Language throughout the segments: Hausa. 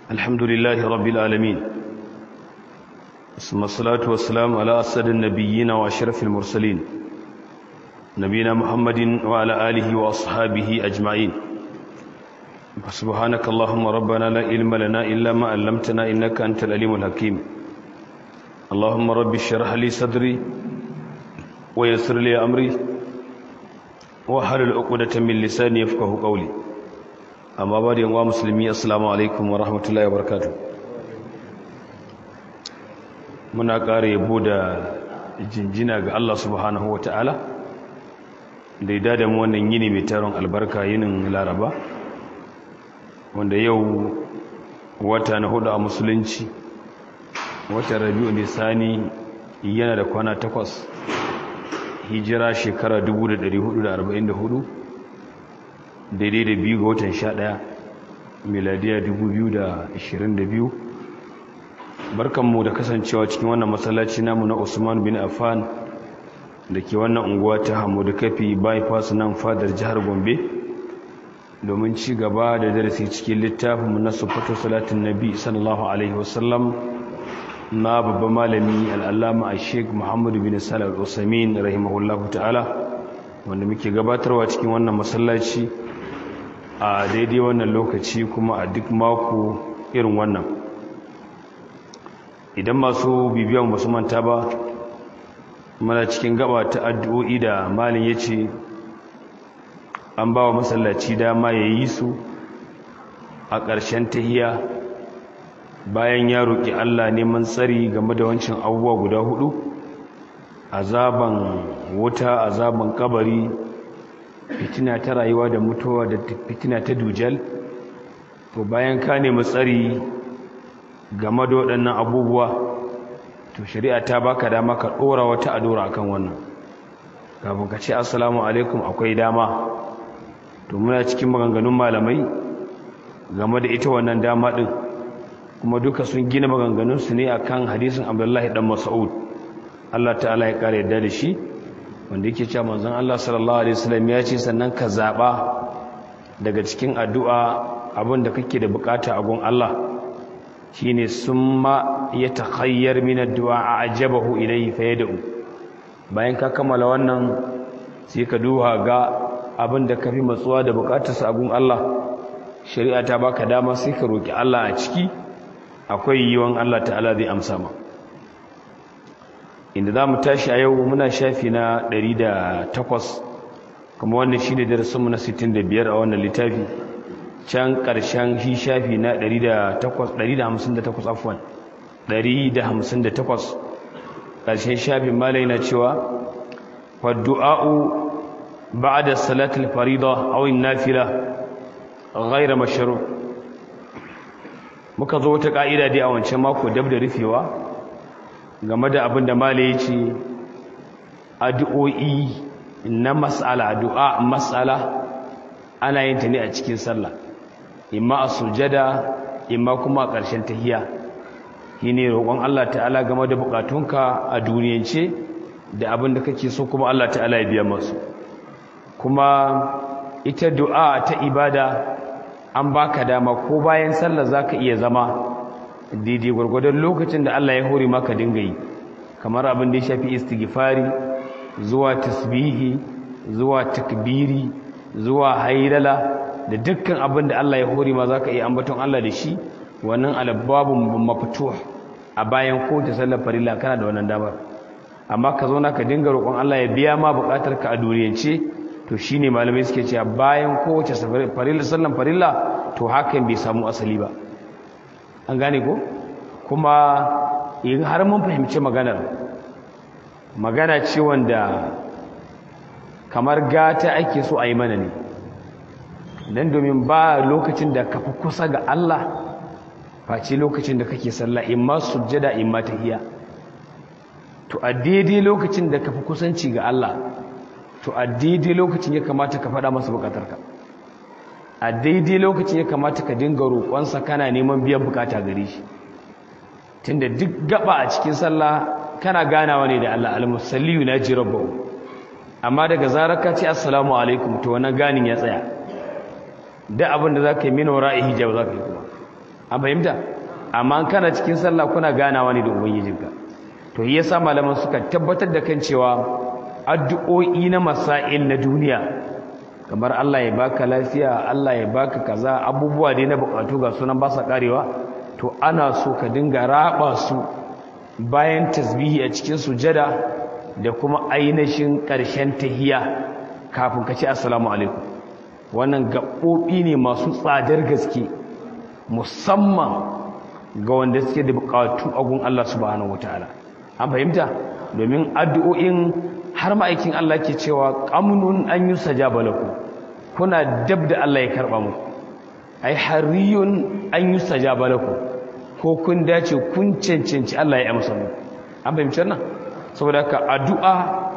الحمد لله رب العالمين ثم الصلاة والسلام على أسد النبيين وأشرف المرسلين نبينا محمد وعلى آله وأصحابه أجمعين سبحانك اللهم ربنا لا علم لنا إلا ما علمتنا إنك أنت العليم الحكيم اللهم رب اشرح لي صدري ويسر لي أمري وحلل عقدة من لساني يفقه قولي amma ba da yanwa musulmi assalamu alaikum wa rahmatullahi wa barakatuh muna ƙara yabo da jinjina ga Allah subhanahu wa ta'ala da ya dada mu wannan yini mai taron albarka yinin laraba wanda yau wata na hudu a musulunci wata rabi'u nisani yana da kwana takwas hijira shekara 1444 daidai da biyu ga watan sha ɗaya miladiya 2022 barkanmu da kasancewa cikin wannan masallaci namu na usman bin affan da ke wannan unguwa ta hamudu kafi bypass nan fadar jihar gombe domin ci gaba da darasi cikin littafinmu na sufatu salatin nabi sallallahu alaihi wasallam na babban malami al'allama a sheik muhammadu bin salar usamin rahimahullahu ta'ala wanda muke gabatarwa cikin wannan masallaci a daidai wannan lokaci kuma a duk mako irin wannan idan masu bibiyan basu manta ba mana cikin gaba ta addu'o'i da malin ya ce an ba wa masallaci dama ya yi su a ƙarshen tahiya bayan ya roƙi Allah neman tsari game da wancan abubuwa guda hudu azaban wuta azaban kabari fitina ta rayuwa da mutuwa da fitina ta dujal to bayan ka nemi tsari game da waɗannan abubuwa to shari'a ta baka dama ka ɗora wata adora akan wannan kafin ka ce assalamu alaikum akwai dama to muna cikin maganganun malamai game da ita wannan dama ɗin kuma duka sun gina maganganunsu ne akan hadisin abdullahi dan mas'ud Allah ta'ala ya ƙara yadda da shi wanda yake cewa manzon Allah sallallahu alaihi wasallam ya ce sannan ka zaba daga cikin addu'a abin da kake da bukata a gun Allah shine summa yatakhayyar min addu'a ajabahu ilayhi fayad'u bayan ka kammala wannan sai ka duha ga abin da kafi matsuwa da bukatarsa a gun Allah shari'a ta baka dama sai ka roki Allah a ciki akwai yiwon Allah ta'ala zai amsa ma inda za mu tashi a yau muna shafi na 108 kuma wannan shi ne darasinmu na 65 a wannan littafi can ƙarshen shi shafi na 158 afwan 158 ƙarshen shafin malai na cewa waddu'a'u ba'da salatul farida aw nafila ghayra mashru muka zo wata ka'ida dai a wancan mako dab da rufewa game da abin da mala ya ce addu'o'i na matsala addu'a matsala ana yin ta ne a cikin sallah imma a sujada imma kuma a ƙarshen tahiya shi ne roƙon Allah ta'ala game da buƙatunka a duniyance da abin da kake so kuma Allah ta'ala ya biya masu kuma ita du'a ta ibada an baka dama ko bayan sallah za ka iya zama daidai gwargwadon lokacin da Allah ya hore maka dinga yi kamar abin da ya shafi istighfari zuwa tasbihi zuwa takbiri zuwa haidala da dukkan abin da Allah ya hore ma zaka iya ambaton Allah da shi wannan albabun maftuh a bayan kowace sallar farilla kana da wannan damar amma ka zo ka dinga roƙon Allah ya biya ma buƙatar ka a duriyance to shine malamai suke cewa bayan kowace farilla sallar farilla to hakan bai samu asali ba an gane ko kuma in har mun fahimci maganar magana ce wanda kamar gata ake so a yi mana ne don domin ba lokacin da ka fi kusa ga Allah face lokacin da kake sallah in ma sujjada in ma tahiya to a daidai lokacin da ka fi kusanci ga Allah to a daidai lokacin ya kamata ka faɗa masa bukatarka a daidai lokacin ya kamata ka dinga roƙonsa kana neman biyan bukata gare shi tunda duk gaba a cikin sallah kana ganawa ne da Allah al-musalli na ji rabbahu amma daga zarar ka ce assalamu alaikum to wannan ganin ya tsaya da abin da zaka yi min wara'i hijab zaka yi kuma an fahimta amma kana cikin sallah kuna ganawa ne da ubangijinka to yi yasa malaman suka tabbatar da kan cewa addu'o'i na masail na duniya kamar Allah ya baka lafiya Allah ya baka kaza abubuwa dai na bukatu ga sunan ba sa karewa to ana so ka dinga raba su bayan tasbihi a cikin sujada da kuma ainihin ƙarshen tahiya kafin ka ce assalamu alaikum wannan gaɓoɓi ne masu tsadar gaske musamman ga wanda suke da buƙatu a gun Allah subhanahu wataala an fahimta domin addu'o'in har ma'aikin Allah ke cewa qamunun an yusajaba lakum kuna dab da Allah ya karba muku ai hariyun an yusajaba lakum ko kun dace kun cancanci Allah ya amsa muku an fahimci wannan saboda ka addu'a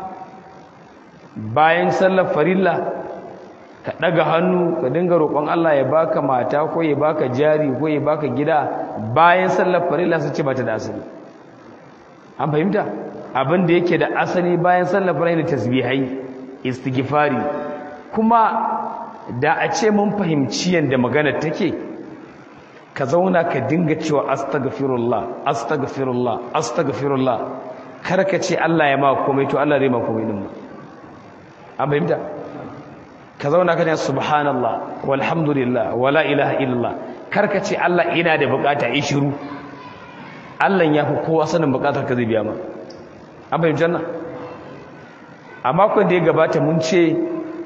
bayan sallar farilla ka daga hannu ka dinga roƙon Allah ya baka mata ko ya baka jari ko ya baka gida bayan sallar farilla su ce bata da asali an fahimta abin da yake da asali bayan sallar farilla tasbihai istighfari kuma da a ce mun fahimci yanda magana take ka zauna ka dinga cewa astaghfirullah astaghfirullah astaghfirullah kar ka ce Allah ya ma komai to Allah zai ma komai din an fahimta ka zauna ka ce subhanallah walhamdulillah wala ilaha illallah kar ka ce Allah ina da bukata yi shiru Allah ya fi kowa sanin bukatar ka zai biya ma an fahimci wannan a makon da ya gabata mun ce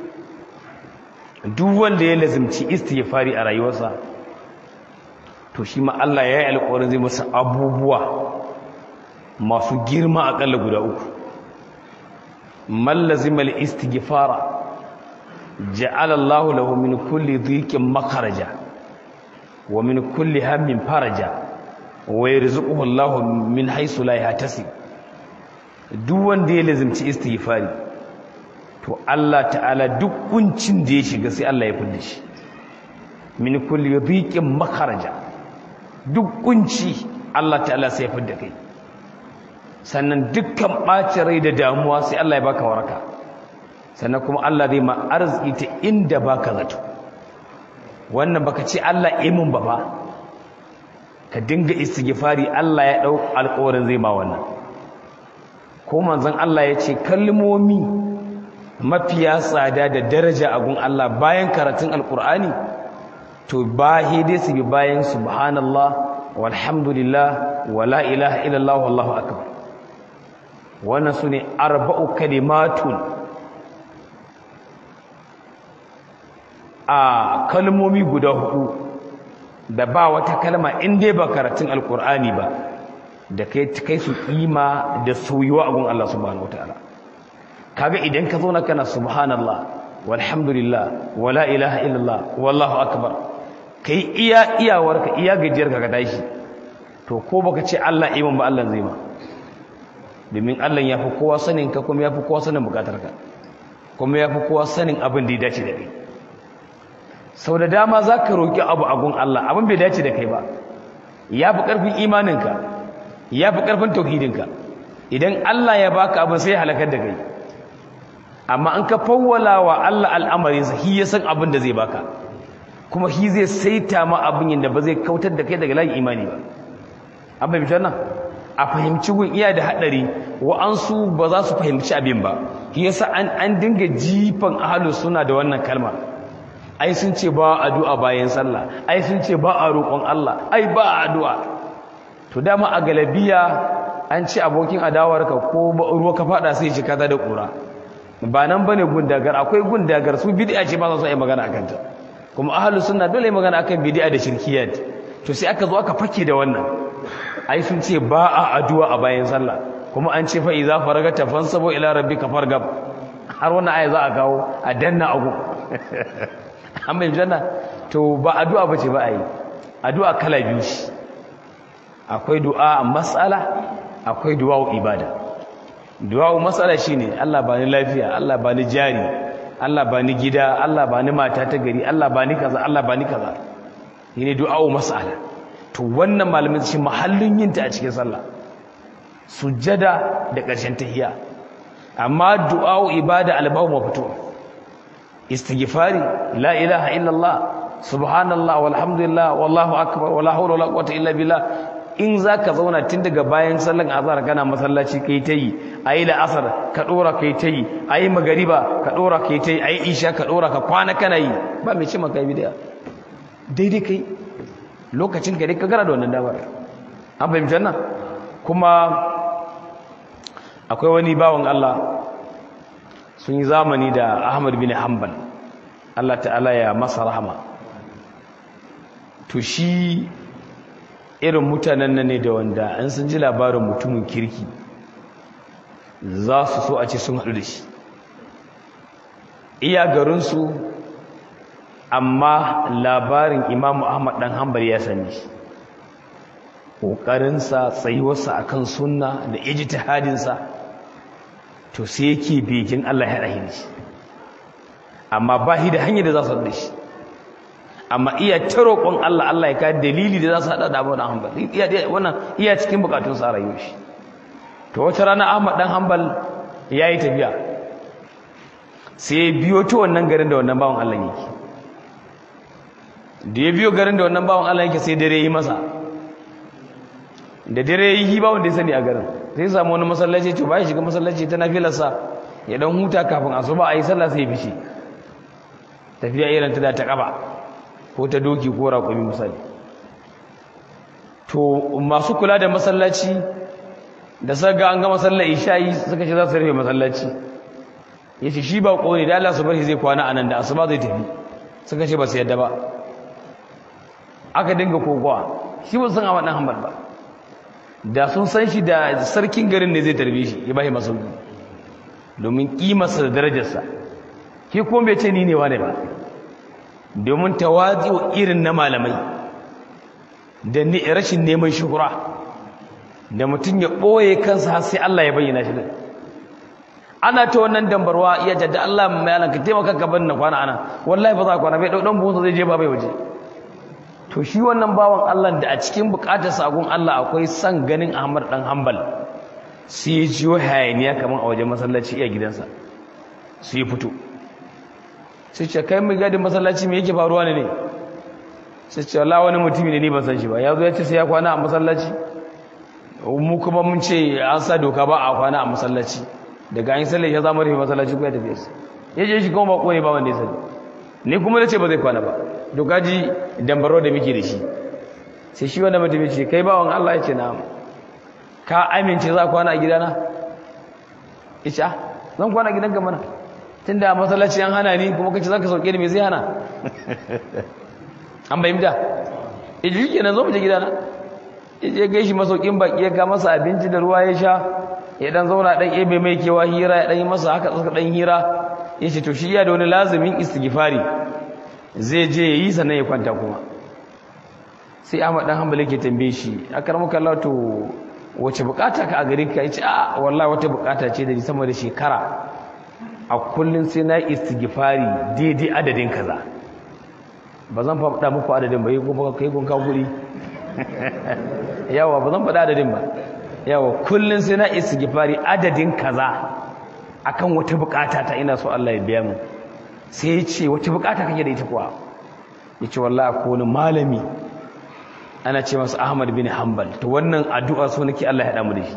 duk wanda ya lazimci istighfari a rayuwarsa to shi ma Allah ya yi alƙawarin zai masa abubuwa masu girma aƙalla guda uku man lazima al-istighfara ja'ala Allahu lahu min kulli dhiqin makharaja wa min kulli hammin faraja wa yarzuquhu Allahu min haythu la yahtasib duk wanda ya lazimci istighfari to Allah ta'ala duk kuncin da ya shiga sai Allah ya fidda shi min kulli dhiqin makharaja duk kunci Allah ta'ala sai ya fidda kai sannan dukkan ɓacin rai da damuwa sai Allah ya baka waraka sannan kuma Allah zai ma arziki ta inda baka zato wannan baka ce Allah imin ba ba ka dinga istighfari Allah ya dau alƙawarin zai ma wannan ko manzon Allah ya ce kalmomi mafiya tsada da daraja a gun Allah bayan karatun alƙur'ani to ba dai su bi bayan subhanallah walhamdulillah wala ilaha illallah wallahu akbar wannan su ne arba'u kalimatun a kalmomi guda hudu da ba wata kalma in dai ba karatun alkur'ani ba da kai kai su kima da soyuwa a gun Allah subhanahu wataala kaga idan ka zo na kana subhanallah walhamdulillah wala ilaha illallah wallahu akbar kai iya iyawarka iya gajiyarka ka tashi to ko baka ce Allah iman ba Allah zai ma domin Allah ya fi kowa sanin ka kuma ya fi kowa sanin bukatarka kuma ya fi kowa sanin abin da ya dace da kai sau da dama za ka roƙi abu a gun Allah abin bai dace da kai ba ya fi ƙarfin imaninka ya fi ƙarfin tauhidinka idan Allah ya baka abin sai ya halakar da kai amma an ka fawwala wa Allah al'amarinsa shi ya san abin da zai baka kuma shi zai saita ma abin yadda ba zai kautar da kai daga layin imani ba an fahimci wannan a fahimci gun iya da haɗari wa'ansu ba za su fahimci abin ba shi yasa an an dinga jifan ahlus suna da wannan kalma ai sun ce ba addu'a bayan sallah ai sun ce ba a roƙon Allah ai ba addu'a to dama a galabiya an ce abokin adawarka ko ruwa ka fada sai shi kaza da ƙura ba nan bane gundagar akwai gundagar su bid'a ce ba za su yi magana akan ta kuma ahlus sunna dole magana akan bid'a da shirkiyat to sai aka zo aka fake da wannan ai sun ce ba a addu'a a bayan sallah kuma an ce fa idza faragata fansabo ila rabbika fargab har wannan aya za a kawo a danna agu an bai janna to ba addu'a bace ba ai addu'a kala biyu shi akwai du'a mas'ala akwai du'a ibada du'a mas'ala shine Allah bani lafiya Allah bani jari Allah bani gida Allah bani mata ta gari Allah bani kaza Allah bani kaza shine du'a mas'ala to wannan malamin shi mahallin yin ta a cikin sallah sujjada da ƙarshen tahiyya amma du'a ibada albawu mafito istighfari la ilaha illallah subhanallah walhamdulillah wallahu akbar wala hawla wala quwwata illa billah in zaka zauna tun daga bayan sallan azhar kana masallaci kai tayi ayi da asar ka dora kai tayi ayi magariba ka dora kai tayi ayi isha ka dora ka kwana kana yi ba mai ce maka bid'a daidai kai lokacin ka dai ka gara da wannan damar an fahimci nan kuma akwai wani bawan Allah sun yi zamani da Ahmad bin Hanbal Allah ta'ala ya masa rahama to shi irin mutanen nan ne da wanda an sun ji labarin mutumin kirki za su so a ce sun haɗu da shi iya garinsu amma labarin imamu ahmad ɗan hanbal ya sani shi ƙoƙarinsa tsayuwarsa a kan sunna da ijtihadinsa to sai yake begin allah ya ɗahi da shi amma ba shi da hanyar da za su haɗu da shi amma iya ta roƙon Allah Allah ya ka dalili da za su haɗa da Ahmad dan Hanbal iya wannan iya cikin bukatun sa rayuwar shi to wata rana Ahmad dan Hanbal yayi tafiya sai biyo ta wannan garin da wannan bawon Allah yake da ya biyo garin da wannan bawon Allah yake sai dare yi masa da dare yi bawon da ya sani a garin sai samu wani masallaci to bai shiga masallaci ta nafilarsa ya dan huta kafin asuba ayi sallah sai ya fice tafiya irin ta da ta kaba ko ta doki ko raƙumi misali to masu kula da masallaci da saga an ga masallaci isha'i suka ce za su rufe masallaci ya ce shi ba ƙone da Allah su bar shi zai kwana a nan da asuba zai tafi suka ce ba su yadda ba aka dinga kokowa shi ba san a waɗannan hambar ba da sun san shi da sarkin garin ne zai tarbe shi ya bashi masauki domin ƙimarsa da darajarsa ke kuma bai ce ni ne wane ba domin tawazi'u irin na malamai da rashin neman shuhura da mutum ya ɓoye kansa har sai Allah ya bayyana shi ana ta wannan dambarwa iya jadda Allah mai alan ka taimaka ka bar na kwana ana wallahi ba za ka kwana bai ɗauɗan buhunsa zai je ba bai waje to shi wannan bawan Allah da a cikin buƙatar sagon Allah akwai son ganin Ahmad dan Hanbal sai ya jiyo hayaniya kamar a wajen masallaci iya gidansa sai ya fito sai ce kai mai gadin masallaci me yake faruwa ne ne sai ce Allah wani mutumi ne ni ban san shi ba ya zo ya ce sai ya kwana a masallaci mu kuma mun ce an sa doka ba a kwana a masallaci daga an yi sallah ya zama rufe masallaci ko ya tafi yasa ya je shi kuma ba ne ba wanda ya sani ni kuma na ce ba zai kwana ba doka ji dambaro da muke da shi sai shi wanda mutum ce kai bawan Allah ya ce na ka amince za kwana a gidana ya ce zan kwana gidan ka mana tun da masallaci an hana ni kuma kace zaka sauke ni me zai hana an bayyana iji kenan zo mu je gidana je gaishi masaukin baki ya ga masa abinci da ruwa ya sha ya dan zauna dan ebe mai kewa hira ya dan yi masa haka tsaka dan hira yace to shi ya da wani lazimin istighfari zai je yayi sannan ya kwanta kuma sai Ahmad dan Hanbali ke tambaye shi akaramuka Allah to wace bukata ka a gare ka yace a wallahi wata bukata ce da ni sama da shekara a kullum sai na istighfari daidai adadin kaza ba zan faɗa muku adadin ba yi kuma kai kun kawo guri yawa ba zan faɗa adadin ba yawa kullum sai na istighfari adadin kaza akan wata bukata ta ina so Allah ya biya mu sai ya ce wata bukata kake da ita kuwa ya ce wallahi ko wani malami ana ce masa Ahmad bin Hanbal to wannan addu'a so nake Allah ya haɗa mu da shi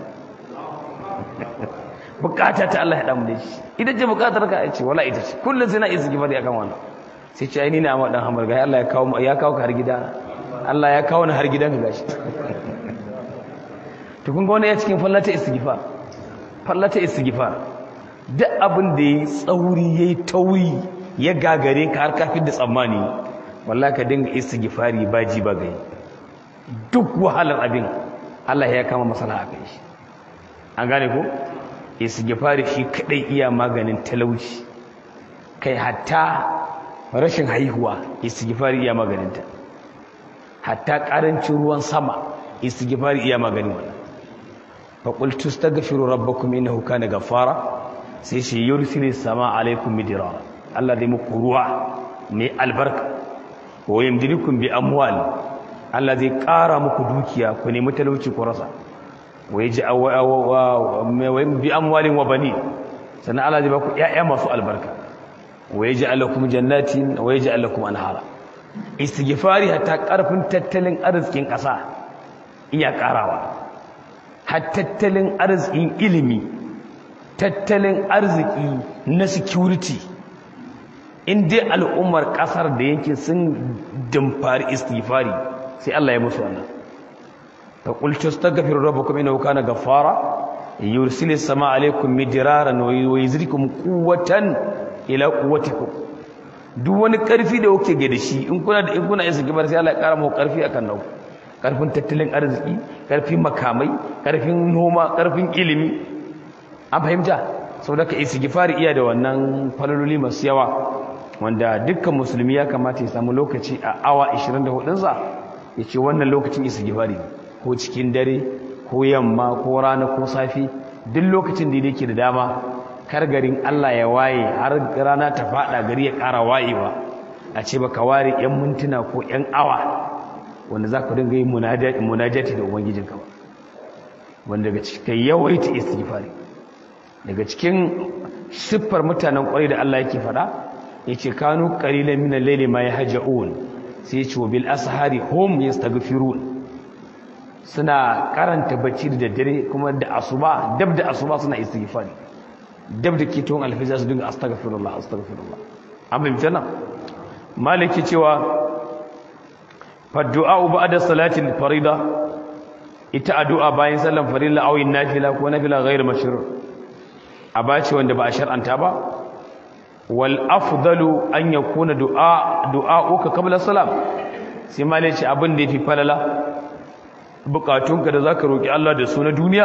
bukata ta Allah ya damu da shi ita ce bukatar ka ce wala ita ce kullum sai na isa gifari akan wannan sai ce ai ni ne amma dan hamar ga Allah ya kawo ya kawo ka har gida Allah ya kawo ni har gidan ka gashi to kun ga wannan ya cikin fallata istighfar fallata istighfar duk abin da yayi tsauri yayi tauri ya gagare ka har kafin da tsammani wallahi ka dinga istighfari baji ba gai duk wahalar abin Allah ya kama masala a kai shi an gane ko istighfari shi kadai iya maganin talauci kai hatta rashin haihuwa istighfari iya maganinta hatta karancin ruwan sama istighfari iya maganin wannan fa qultu astaghfiru rabbakum innahu kana ghaffara sai shi yursilis sama alaikum midrara Allah zai muku ruwa mai albarka wa yamdidukum bi amwal Allah zai ƙara muku dukiya ku nemi talauci ku rasa bi amwalin wa bani sannan Allah zai baku ƴaƴa masu albarka wa yaj'al lakum jannatin wa yaj'al lakum anhara istighfari hatta karfin tattalin arzikin ƙasa iya ƙarawa har tattalin arzikin ilimi tattalin arziki na security in dai al'ummar ƙasar da yankin sun dimfari istighfari sai Allah ya musu wannan fa qul tastaghfiru rabbakum innahu kana ghaffara yursilu samaa alaykum midraran wa yuzrikum quwwatan ila quwwatikum duk wani karfi da kuke ga da shi in kuna da in kuna istighfar sai Allah ya kara muku karfi akan nau karfin tattalin arziki karfin makamai karfin noma karfin ilimi an fahimta saboda ka istighfar iya da wannan falaloli masu yawa wanda dukkan musulmi ya kamata ya samu lokaci a awa 24 ɗinsa ya ce wannan lokacin istighfari ko cikin dare ko yamma ko rana ko safi duk lokacin da yake da dama kar garin Allah ya waye har rana ta fada gari ya ƙara wayewa a ce baka ware yan mintuna ko yan awa wanda za ka dinga yin munajati da ubangijinka ba wanda daga cikin yawaita istighfari daga cikin siffar mutanen kwarai da Allah yake faɗa yace kanu qalilan min al-layli ma yahja'un sai yace bil ashari hum yastaghfirun suna karanta bacci da daddare kuma da asuba dab da asuba suna istighfari dab da kiton alfiza su dinga astaghfirullah astaghfirullah an bai mutana maliki cewa fa du'a ba'da salati al-farida ita addu'a bayan sallan farilla aw nafila ko nafila ghairu mashru' abaci wanda ba a shar'anta ba wal afdalu an yakuna du'a du'a'uka qabla salam sai malai ce abin da yafi falala bukatunka da zaka roki Allah da su na duniya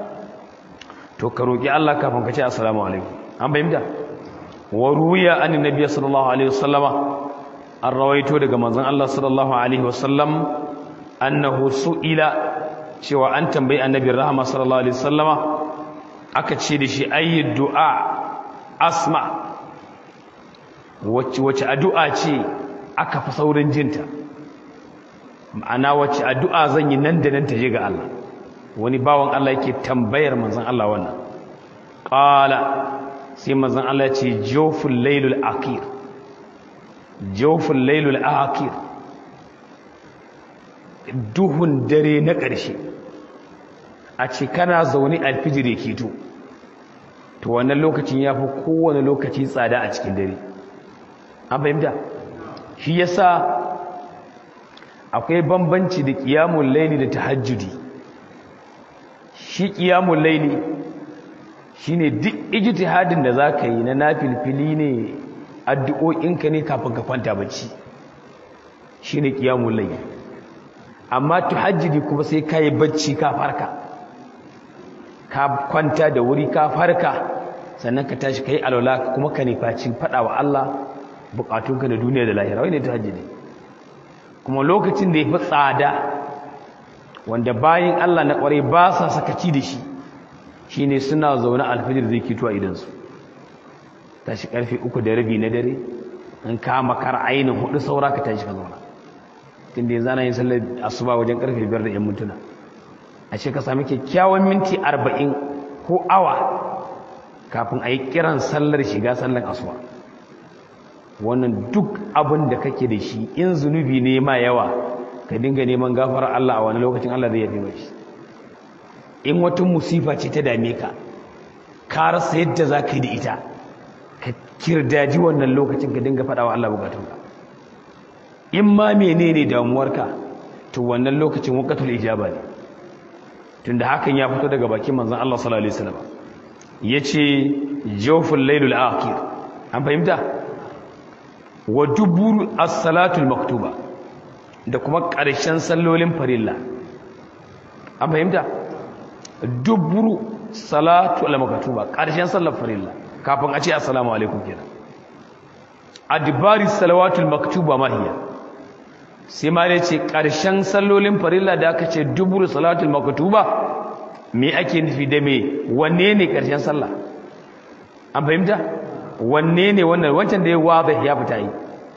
to ka roki Allah kafin ka ce assalamu alaikum an bayyana wa ruwiya an nabiy sallallahu alaihi wasallama an rawaito daga manzon Allah sallallahu alaihi wasallam annahu su'ila cewa an tambayi annabi rahama sallallahu alaihi wasallama aka ce da shi ayi du'a asma wacce wacce addu'a ce aka fi saurin jinta ma'ana wacce addu'a zan yi nan da nan ta je ga Allah wani bawan Allah yake tambayar manzon Allah wannan qala sai manzon Allah ya ce jawful laylul akhir jawful laylul akhir duhun dare na ƙarshe a ce kana zaune alfijir ya keto to wannan lokacin ya fi kowane lokaci tsada a cikin dare an fahimta shi yasa akwai bambanci da ƙiyamun laili da tahajjudi shi ƙiyamun laili shine duk ijtihadin da zaka yi na nafilfili ne addu'o'inka ne kafin ka kwanta bacci shine ƙiyamun laili amma tahajjudi kuma sai ka yi bacci ka farka ka kwanta da wuri ka farka sannan ka tashi ka yi alwala kuma ka nufaci faɗa wa Allah bukatunka da duniya da lahira wani tahajjudi kuma lokacin da ya fi tsada wanda bayan Allah na ƙwarai ba sa sakaci da shi shine suna zaune alfijir zai kito a idansu tashi karfe uku da rabi na dare in ka makar ainihin hudu saura ka tashi ka zauna tunda yanzu ana yin sallar asuba wajen karfe biyar da yan mintuna a ce ka sami kyakkyawan minti arba'in ko awa kafin a yi kiran sallar shiga sallar asuba wannan duk abin da kake da shi in zunubi ne ma yawa ka dinga neman gafarar Allah a wani lokacin Allah zai yafe mashi in wata musifa ce ta dame ka ka rasa yadda za ka yi da ita ka kirdaji wannan lokacin ka dinga faɗa wa Allah bukatunka in ma menene damuwarka to wannan lokacin waqtul ijaba ne tunda hakan ya fito daga bakin manzon Allah sallallahu alaihi wasallam yace jawful laylul akhir an fahimta wa duburu as-salatul maktuba da kuma ƙarshen sallolin farilla an fahimta duburu salatul maktuba ƙarshen sallar farilla kafin a ce assalamu alaikum kenan adbari salawatul maktuba mahiya sai ma dai ce ƙarshen sallolin farilla da aka ce duburu salatul maktuba me ake nufi da me wanne ne ƙarshen sallah an fahimta wanne ne wannan wancan da ya waza ya fita yi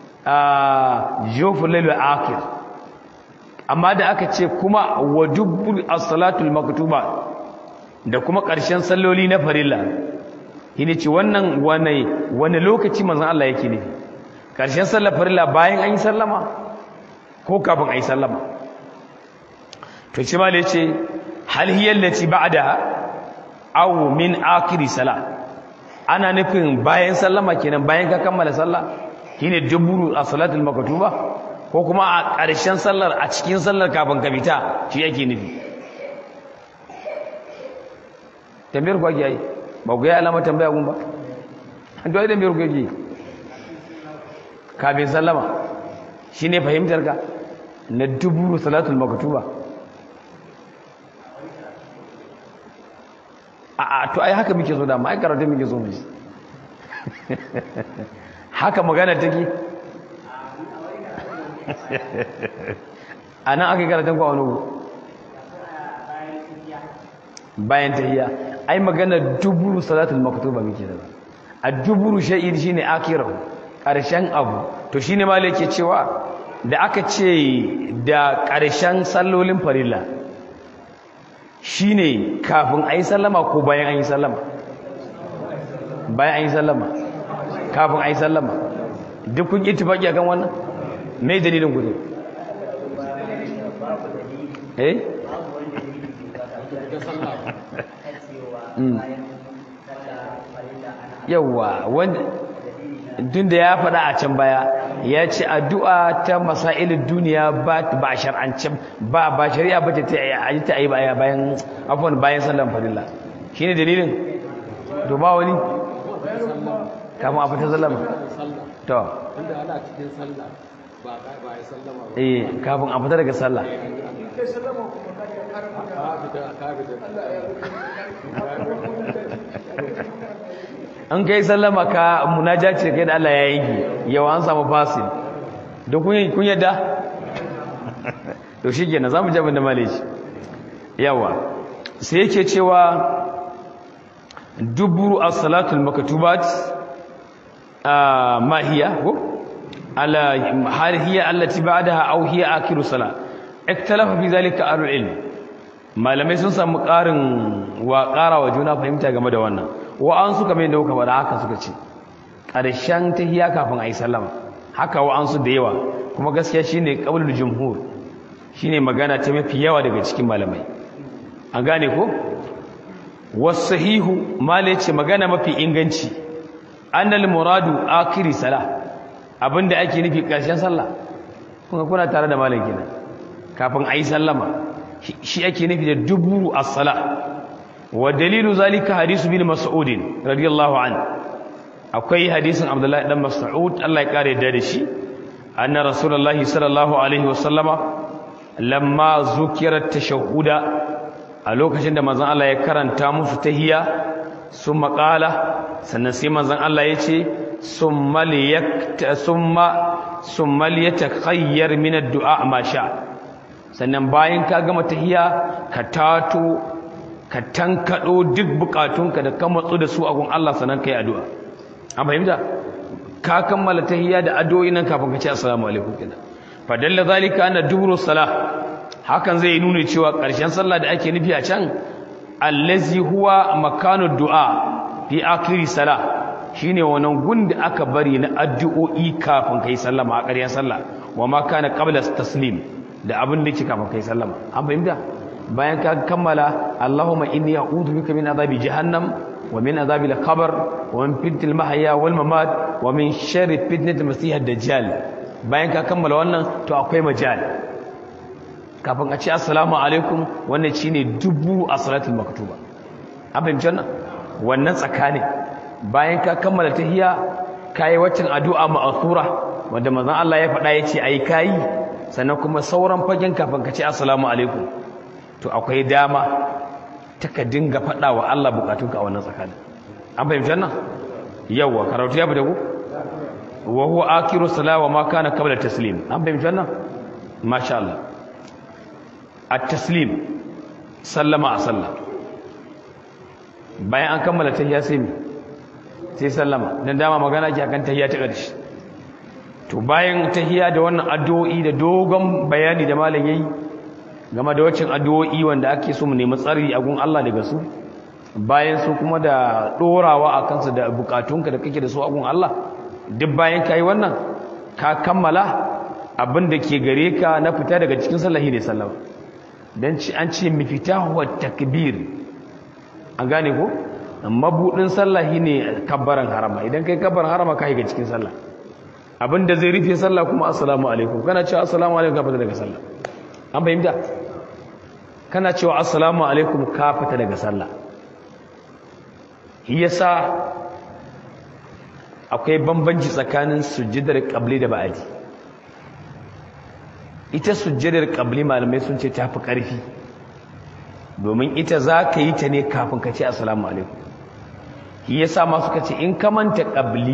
a jofin lailu akir amma da aka ce kuma wa dubbul as-salatul maktuba da kuma ƙarshen salloli na farilla shine ce wannan wani wani lokaci manzon Allah yake nufi ƙarshen sallar farilla bayan an yi sallama ko kafin a yi sallama to shi ma da ce hal hiyar lati ba'da aw min akiri sala ana nufin bayan sallama kenan bayan ka kammala sallah shine duburu a salatul maktuba ko kuma a ƙarshen sallar a cikin sallar kafin ka fita shi yake nufi tambayar ku ake yi ba ku yi alama tambaya gun ba an dole tambayar ku ake kafin sallama shi ne fahimtar ka na duburu salatul maktuba a a to ai haka muke so da ai karatu muke so mu haka magana take a nan aka yi karatun kwa wani bayan tahiyya ai magana duburu salatul maktuba muke da a duburu shay'in shine akirahu karshen abu to shine ma yake cewa da aka ce da karshen sallolin farilla shine kafin ayi sallama ko bayan ayi sallama bayan ayi sallama kafin ayi sallama duk kun ittifaki akan wannan me dalilin ku ne eh yawwa wanda tun da ya faɗa a can baya ya ce addu'a ta masailin duniya ba ba shar'ance ba ba shari'a ba ta yi ta yi baya bayan afwan bayan sallan farilla shine dalilin to ba wani kafin a fita sallama to inda ana cikin sallah ba ba ya sallama ba eh kafin a fita daga sallah ka fita ka fita an kai sallama ka munajaci kai da Allah ya yanki yawa an samu fasil da kun kun yadda to shikenan zamu ji abin da malaci yawa sai yake cewa duburu as-salatul maktubat ma hiya ko ala hal hiya allati ba'daha aw hiya akhiru salat iktalafa fi zalika ahlul ilm malamai sun samu ƙarin wa ƙara wa juna fahimta game da wannan wa an suka mai da kuka faɗa haka suka ce ƙarshen tahiyya kafin a yi sallama haka wa an su da yawa kuma gaskiya shine qaulul jumhur shine magana ta mafi yawa daga cikin malamai an gane ko wasahihu malai ce magana mafi inganci annal muradu akhiri sala abinda ake nufi ƙarshen sallah kuma kuna tare da malam kenan kafin a yi sallama shi ake nufi da dubu as-sala wa dalilu zalika hadisu bin mas'ud radiyallahu an akwai hadisin abdullahi dan mas'ud Allah ya kare da shi anna rasulullahi sallallahu alaihi wa sallama lamma zukira tashahhuda a lokacin da manzon Allah ya karanta musu tahiyya summa qala sannan sai manzon Allah ya ce summa liyakta summa summa liyatakhayyar min ad-du'a ma sha sannan bayan ka gama tahiya ka tato ka tankado duk bukatunka da ka matsu da su a gun Allah sannan kai addu'a an fahimta ka kammala tahiya da addu'o'i nan kafin ka ce assalamu alaikum kina fa dalla zalika anna duburu salah hakan zai nuna cewa ƙarshen sallah da ake nufi a can allazi huwa makanu du'a fi akhiri salah shine wannan gun da aka bari na addu'o'i kafin kai sallama a ƙarshen sallah wa ma kana qabla taslim da abin da yake kafin kai sallama an fahimta bayan ka kammala Allahumma inni a'udhu bika min azabi jahannam wa min azabi al-qabr wa min fitnatil mahya wal mamat wa min sharri fitnatil masih ad-dajjal bayan ka kammala wannan to akwai majal kafin a ce assalamu alaikum wannan shine dubu a salatul maktuba an fahimci wannan wannan tsakanin bayan ka kammala tahiyya kai waccan addu'a ma'thura wanda manzon Allah ya faɗa yace ai kai sannan kuma sauran fagen kafin ka ce assalamu alaikum to akwai dama ta ka dinga faɗa wa Allah bukatunka a wannan tsakanin an fahimci wannan yawa karatu ya fita ku wa huwa akiru salawa ma kana qabla taslim an fahimci wannan masha Allah at-taslim sallama a sallah bayan an kammala tahiyya sai sai sallama dan dama magana ke akan tahiyya ta ƙarshe to bayan tahiyya da wannan addu'o'i da dogon bayani da malam yayi game da waccan addu'o'i wanda ake so mu nemi tsari a gun Allah daga su bayan su kuma da dorawa a kansu da bukatunka da kake da su a gun Allah duk bayan kai wannan ka kammala abin da ke gare ka na fita daga cikin sallah ne sallama dan an ce mifitahu wa takbir an gane ko mabudin sallah ne kabbaran harama idan kai kabbaran harama ka ga cikin sallah abinda zai rufe sallah kuma assalamu alaikum kana cewa assalamu alaikum ka fita daga sallah an fahimta kana cewa assalamu alaikum ka fita daga sallah yasa akwai bambanci tsakanin sujjadar qabli da ba'adi ita sujjadar qabli malamai sun ce tafi karfi domin ita za ka yi ta ne kafin ka ce assalamu alaikum shi yasa ma suka ce in ka manta qabli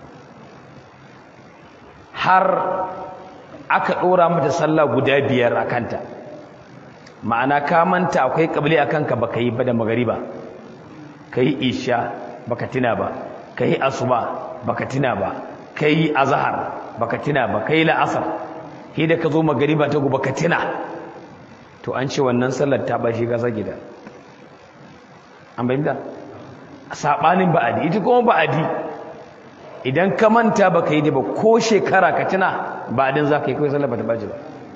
har aka ɗora mata sallah guda biyar a kanta ma'ana ka manta akwai ƙabli a kanka ba ka yi ba da magariba ka yi isha ba ka tina ba ka yi asuba ba ka tina ba ka yi azahar ba ka tina ba ka yi la'asar shi da ka zo magariba ta guba ka tina to an ce wannan sallar ta bashi gasa gida an bayyanta saɓanin ba'adi ita kuma ba'adi idan ka manta ba ka yi da ba ko shekara ka tuna ba din za ka yi kawai sallah ba ta baji ba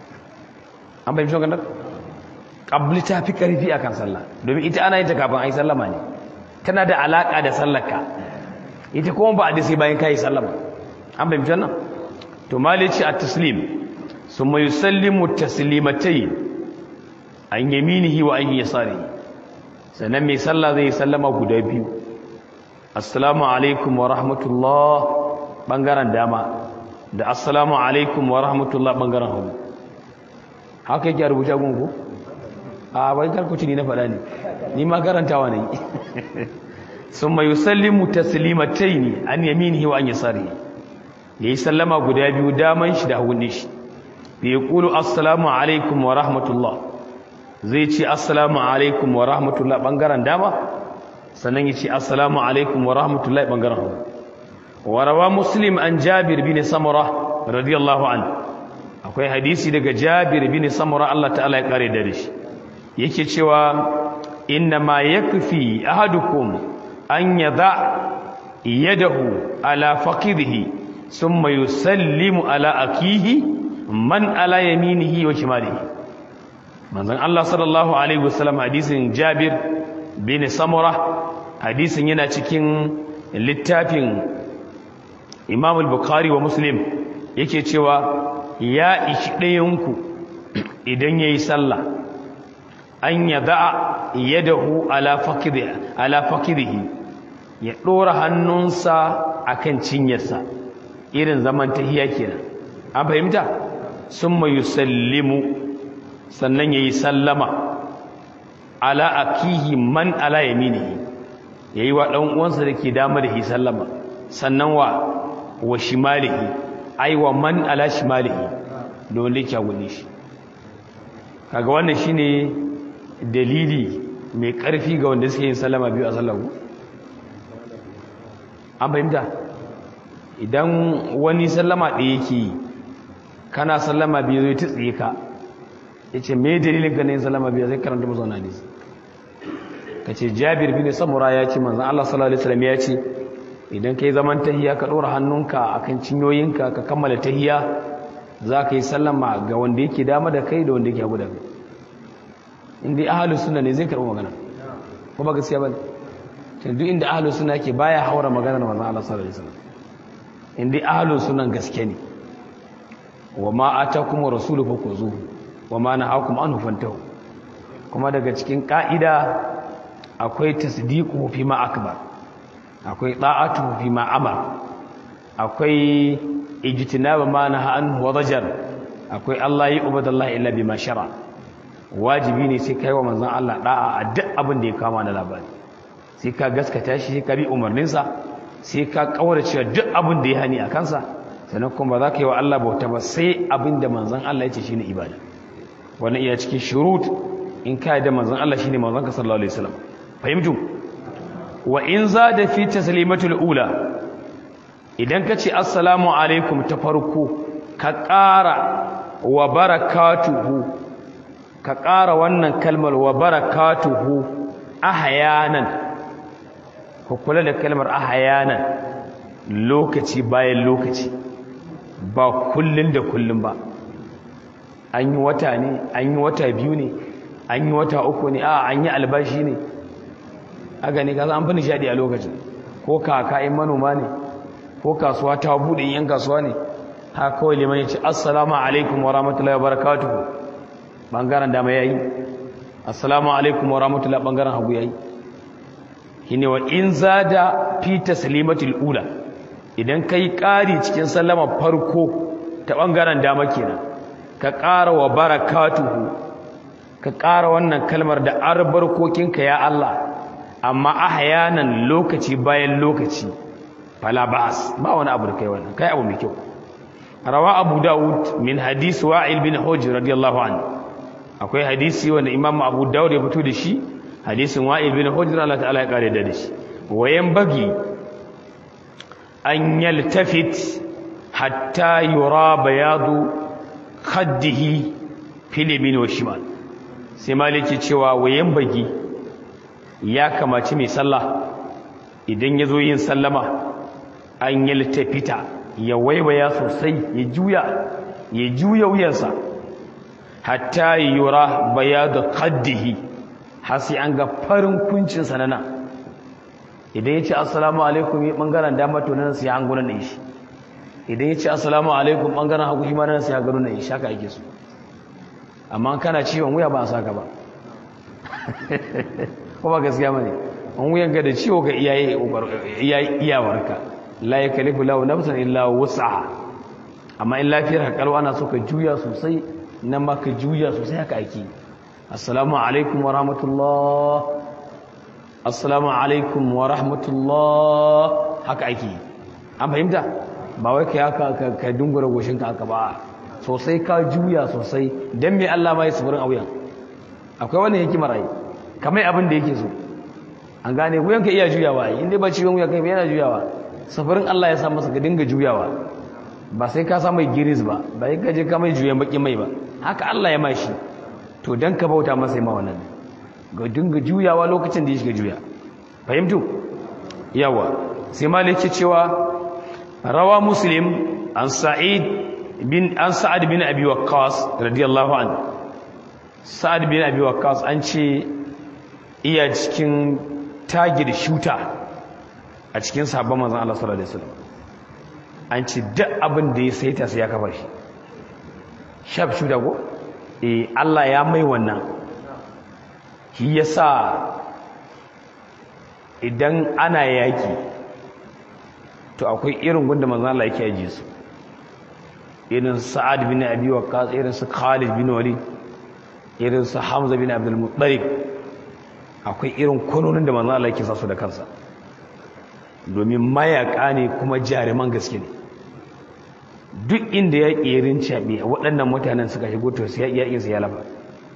an bayan shokan ƙabli ta fi ƙarfi a kan sallah domin ita ana yin ta kafin a yi sallama ne tana da alaƙa da sallarka ita kuma ba a da sai bayan ka yi sallama an bayan shokan to mali ce a taslim sun mai sallimu taslimatai an yaminihi wa an yi yasari sannan mai sallah zai yi sallama guda biyu assalamu alaikum wa rahmatullah bangaren dama da assalamu alaikum wa rahmatullah bangaren hagu haka yake a rubuta gungu a bai karkuci ni na faɗa ne ni ma karantawa ne sun mai yusallimu taslimatai ne an yaminihi wa an yasari ya yi sallama guda biyu daman shi da hagun shi da ya ƙulu assalamu alaikum wa rahmatullah zai ce assalamu alaikum wa rahmatullah bangaren dama sannan ya ce assalamu alaikum wa rahmatullahi ɓangaren hau warawa muslim an jabir bin samura radiyallahu an akwai hadisi daga jabir bin samura Allah ta'ala ya kare da shi yake cewa inna ma yakfi ahadukum an yada yadahu ala faqidihi thumma yusallimu ala akihi man ala yaminihi wa shimalihi manzon Allah sallallahu alaihi wasallam hadisin jabir bin samura hadisin yana cikin littafin imam al-bukhari wa muslim yake cewa ya ishi ɗayanku idan ya yi sallah an ya da'a yadahu ala fakidihi ya ɗora hannunsa a kan cinyarsa irin zaman tahiya kenan an fahimta sun mai yusallimu sannan ya yi sallama ala akihi man ala yaminihi yayi wa dan uwansa dake dama da sallama sannan wa wa shimalihi ai wa man ala shimalihi don da yake gune shi kaga wannan shine dalili mai karfi ga wanda suke yin sallama biyu a sallahu an fahimta idan wani sallama ɗaya yake kana sallama biyu zai tsiye ka yace me dalilin ka ne sallama biyu sai karanta mazauna ne ka ce jabir bin samura ya ce manzan Allah sallallahu alaihi wasallam ya ce idan kai zaman tahiya ka ɗora hannunka akan cinyoyinka ka kammala tahiya za ka yi sallama ga wanda yake dama da kai da wanda yake hagu da kai inda ahalus sunna ne zai karɓi magana ko ba gaskiya ba ne duk inda ahalus sunna ke baya haura magana da manzan Allah sallallahu alaihi wasallam inda ahalus sunna gaske ne wa ma atakum rasulu fakuzuhu wa ma nahakum anhu fantahu kuma daga cikin ka'ida akwai tasdiqu fi ma akbar akwai da'atu fi ma amar akwai ijtinaba ma naha anhu wa dajar akwai Allah yi ubadallahi illa bima shara wajibi ne sai kai wa manzon Allah da'a a duk abin da ya kama na labari sai ka gaskata shi sai ka bi umarninsa sai ka kaurace duk abin da ya hani a kansa sannan kuma ba za ka yi wa Allah bauta ba sai abin da manzon Allah ya ce shine ibada wannan iya cikin shurut in ka da manzon Allah shine manzon ka sallallahu alaihi wasallam fahimtu wa in zada fi taslimatul ula idan ka ce assalamu alaikum ta farko ka ƙara wa barakatuhu ka ƙara wannan kalmar wa barakatuhu ahyanan ku kula da kalmar ahyanan lokaci bayan lokaci ba kullun da kullun ba an yi wata ne an yi wata biyu ne an yi wata uku ne a an yi albashi ne a gani gaza an fi nishadi a lokacin ko kaka in manoma ne ko kasuwa ta buɗe yan kasuwa ne haka kawai liman ya ce assalamu alaikum wa rahmatullahi wa barakatuhu ɓangaren dama ya yi assalamu alaikum wa rahmatullahi ɓangaren hagu ya yi shine wa in zada fi taslimatul ula idan kai ƙari cikin sallama farko ta ɓangaren dama kenan ka ƙara wa barakatuhu ka ƙara wannan kalmar da arbarkokinka ya Allah amma ahyanan lokaci bayan lokaci fala ba'as ba wani abu da kai wannan kai abu mai kyau rawa abu daud min hadis wa'il bin hujr radiyallahu anhu akwai hadisi wanda imam abu daud ya fito da shi hadisin wa'il bin hujr Allah ta'ala ya kare da shi wayan bagi an yaltafit hatta yura bayadu khaddihi fil yamin wa shimal sai maliki cewa wayan bagi ya kamaci mai sallah idan ya zo yin sallama an yaltafita ya waiwaya sosai ya juya ya juya wuyansa hatta yura bayadu khaddihi har sai an ga farin kuncin sa nan idan yace assalamu alaikum bangaren dama to nan sai an gunan shi idan yace assalamu alaikum bangaren hagu shi ma nan sai an gunan shi haka ake so amma kana ciwon wuya ba a saka ba ko ba gaskiya bane an wuyan ga da ciwo ga iyaye iyawarka la yakalifu lahu nafsan illa wus'aha amma in lafiyar ka kalwa ana so ka juya sosai nan ma ka juya sosai haka ake assalamu alaikum wa rahmatullah assalamu alaikum wa rahmatullah haka ake an fahimta ba wai ka haka ka dungura goshin ka haka ba sosai ka juya sosai dan me Allah ma ya sufurin a wuyan akwai wannan hikimar ai kamar abin da yake so an gane wuyan ka iya juyawa in dai ba ciwon wuya kai yana juyawa safarin Allah ya sa masa ka dinga juyawa ba sai ka sa mai giris ba ba sai ka je ka mai juyan baki mai ba haka Allah ya mashi to dan ka bauta masa ma wannan ga dinga juyawa lokacin da ya shiga juya fahimtu yawa sai maliki cewa rawa muslim an sa'id bin an sa'ad bin abi waqqas radiyallahu anhu sa'ad bin abi waqqas an ce iya cikin tagir shuta a cikin sabon manzon Allah sallallahu alaihi wasallam an ce duk abin da ya saita sai ya kafa shi shaf shuta ko eh Allah ya mai wannan shi yasa idan ana yaki to akwai irin gunda manzon Allah yake aje su irin Sa'ad bin Abi Waqqas irin su Khalid bin Walid irin su Hamza bin Abdul Muttalib akwai irin kononin da manzon Allah yake sa su da kansa domin mayaka ne kuma jaruman gaske ne duk inda ya ƙerin caɓe waɗannan mutanen suka shigo to sai ya iya ya lafa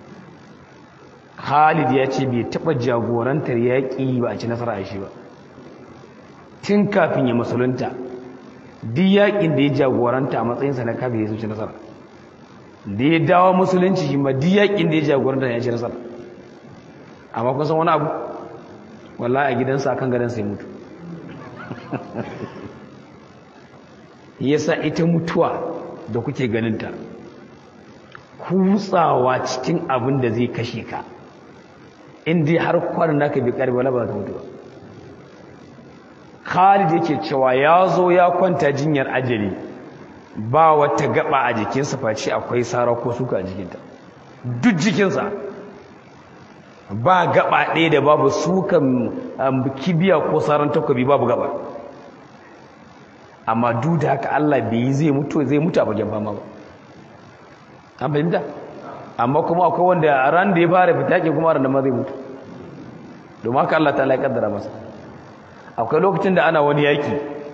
Khalid ya ce bai taɓa jagorantar yaƙi ba a ci nasara a shi ba tun kafin ya musulunta duk yaƙin da ya jagoranta a matsayinsa na kafin ya ci nasara da ya dawo musulunci shi ma duk yaƙin da ya jagoranta ya ci nasara amma kun san wani abu wallahi a gidansa akan gadansa ya mutu yasa ita mutuwa da kuke ganinta kutsawa cikin abin da zai kashe ka inda har kwanan naka bi karbi wala ba ta mutuwa Khalid yake cewa ya zo ya kwanta jinyar ajali ba wata gaba a jikinsa face akwai sara ko suka a jikinta duk jikinsa ba gaba ɗaya da babu sukan kibiya ko saran takobi babu gaba amma duk da haka Allah bai yi zai mutu zai mutu a bagen fama ba an fahimta amma kuma akwai wanda a ran da ya fara fita ke kuma ran da ma zai mutu domin haka Allah ta ya kaddara masa akwai lokacin da ana wani yaki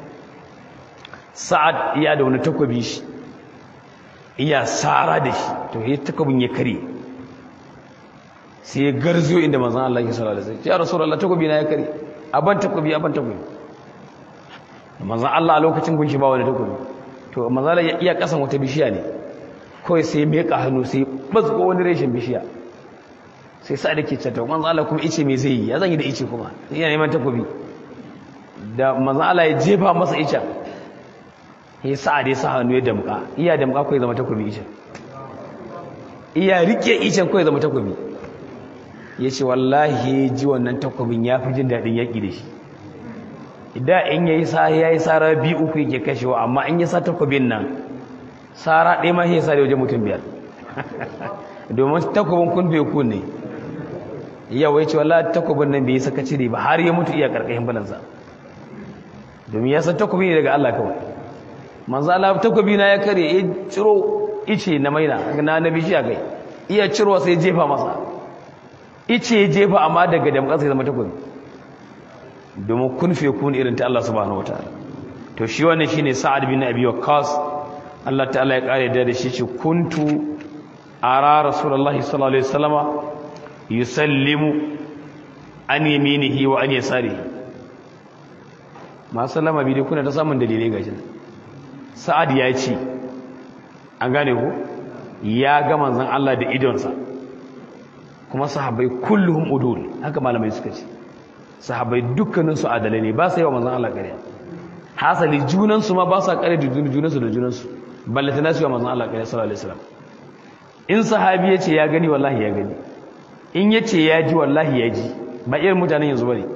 sa'ad iya da wani takobi shi iya sara da shi to ya takobin ya kare sai ya garzo inda manzon Allah ya sallallahu alaihi wasallam ya rasulullah takobi na ya kare aban takobi aban takobi manzan Allah a lokacin gunshi ba wani takobi to manzan Allah ya iya kasan wata bishiya ne kawai sai ya meka hannu sai bazgo wani reshen bishiya sai sa da ke cata manzan Allah kuma ice mai zai yi ya zan yi da ice kuma yana neman takobi da manzan Allah ya jefa masa ice ya sa'ad ya sa hannu ya damka iya damka ko ya zama takobi ishen iya rike ishen ko ya zama takobi ya ce wallahi ji wannan takobin ya fi jin daɗin yaƙi da shi idan in ya yi sa ya yi tsara biyu uku yake kashewa amma in ya sa takobin nan tsara ɗaya ma ya sa da wajen mutum biyar domin takobin kun bai kun ne yawa ya ce wallahi takobin nan bai yi saka cire ba har ya mutu iya ƙarƙashin balansa domin ya san takobi ne daga Allah kawai manzo Allah takobi na ya kare ya ciro ice na maina na nabi shi kai iya ciro sai jefa masa ice ya jefa amma daga damƙa sai zama takobi domin kun fe kun irin ta Allah subhanahu wataala to shi wannan shine Sa'ad bin Abi Waqqas Allah ta'ala ya kare da shi ce kuntu ara rasulullahi sallallahu alaihi wasallama yusallimu an yaminihi wa an yasarihi ma sallama bi dai kuna ta samun dalilai gashi Sa'ad ya ce an gane ko ya ga manzon Allah da idonsa kuma sahabbai kulluhum udul haka malamai suka ce sahabbai dukkanin su adalai ne ba su yi wa manzon Allah ƙarya hasali junan su ma ba su ƙarya da junan su da junan su ballata na su yi wa manzon Allah ƙarya sallallahu alaihi wasallam in sahabi ya ce ya gani wallahi ya gani in ya ce ya ji wallahi ya ji ba irin mutanen yanzu bane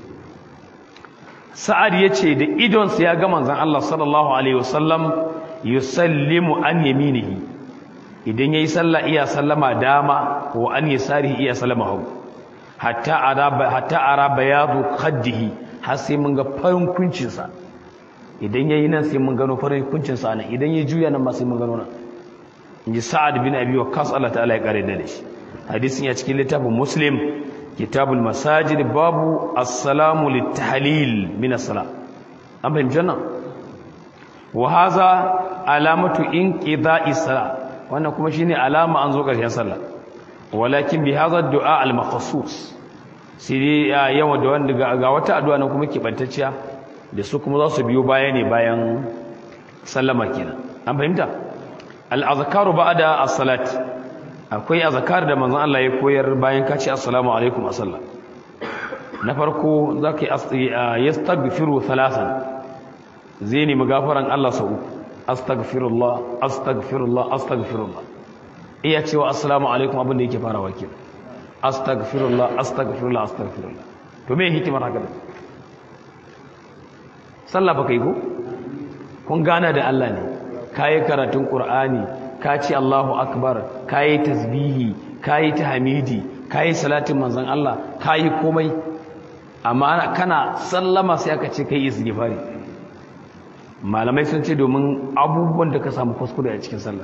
sa'ad ya ce da idonsa ya ga manzon Allah sallallahu alaihi wasallam yusallimu an yaminihi idan yayi sallah iya sallama dama wa an yasarihi iya sallama hagu hatta araba hatta araba yadu khaddihi har sai mun ga farin kuncin sa idan yayi nan sai mun gano farin kuncin sa nan idan ya juya nan ma sai mun gano nan inji sa'ad bin abi waqqas Allah ta'ala ya kare da shi hadisin ya cikin littafin muslim kitabul masajid babu assalamu litahlil min as-salat an fahimci nan wa hadha alamatu inqida'i salat wannan kuma shine alama an zo ƙarshen sallah walakin bi hadha du'a al-makhsus sai yawa da wanda ga wata addu'a nan kuma kibantacciya da su kuma za su biyo baya ne bayan sallama kenan an fahimta al-azkaru ba'da as-salat akwai azkar da manzon Allah ya koyar bayan ka ce assalamu alaikum a sallah na farko zaka yi yastaghfiru thalathan zai nemi gafaran Allah sau uku astaghfirullah astaghfirullah astaghfirullah iya cewa assalamu alaikum abin da yake farawa ke astaghfirullah astaghfirullah astaghfirullah to me hikimar haka sallah baka yi ko kun gana da Allah ne kayi karatun qur'ani ka ce Allahu akbar kayi tasbihi kayi tahmidi kayi salatin manzon Allah kayi komai amma kana sallama sai aka ce kai istighfari malamai sun ce domin abubuwan da ka samu kuskure a cikin sallah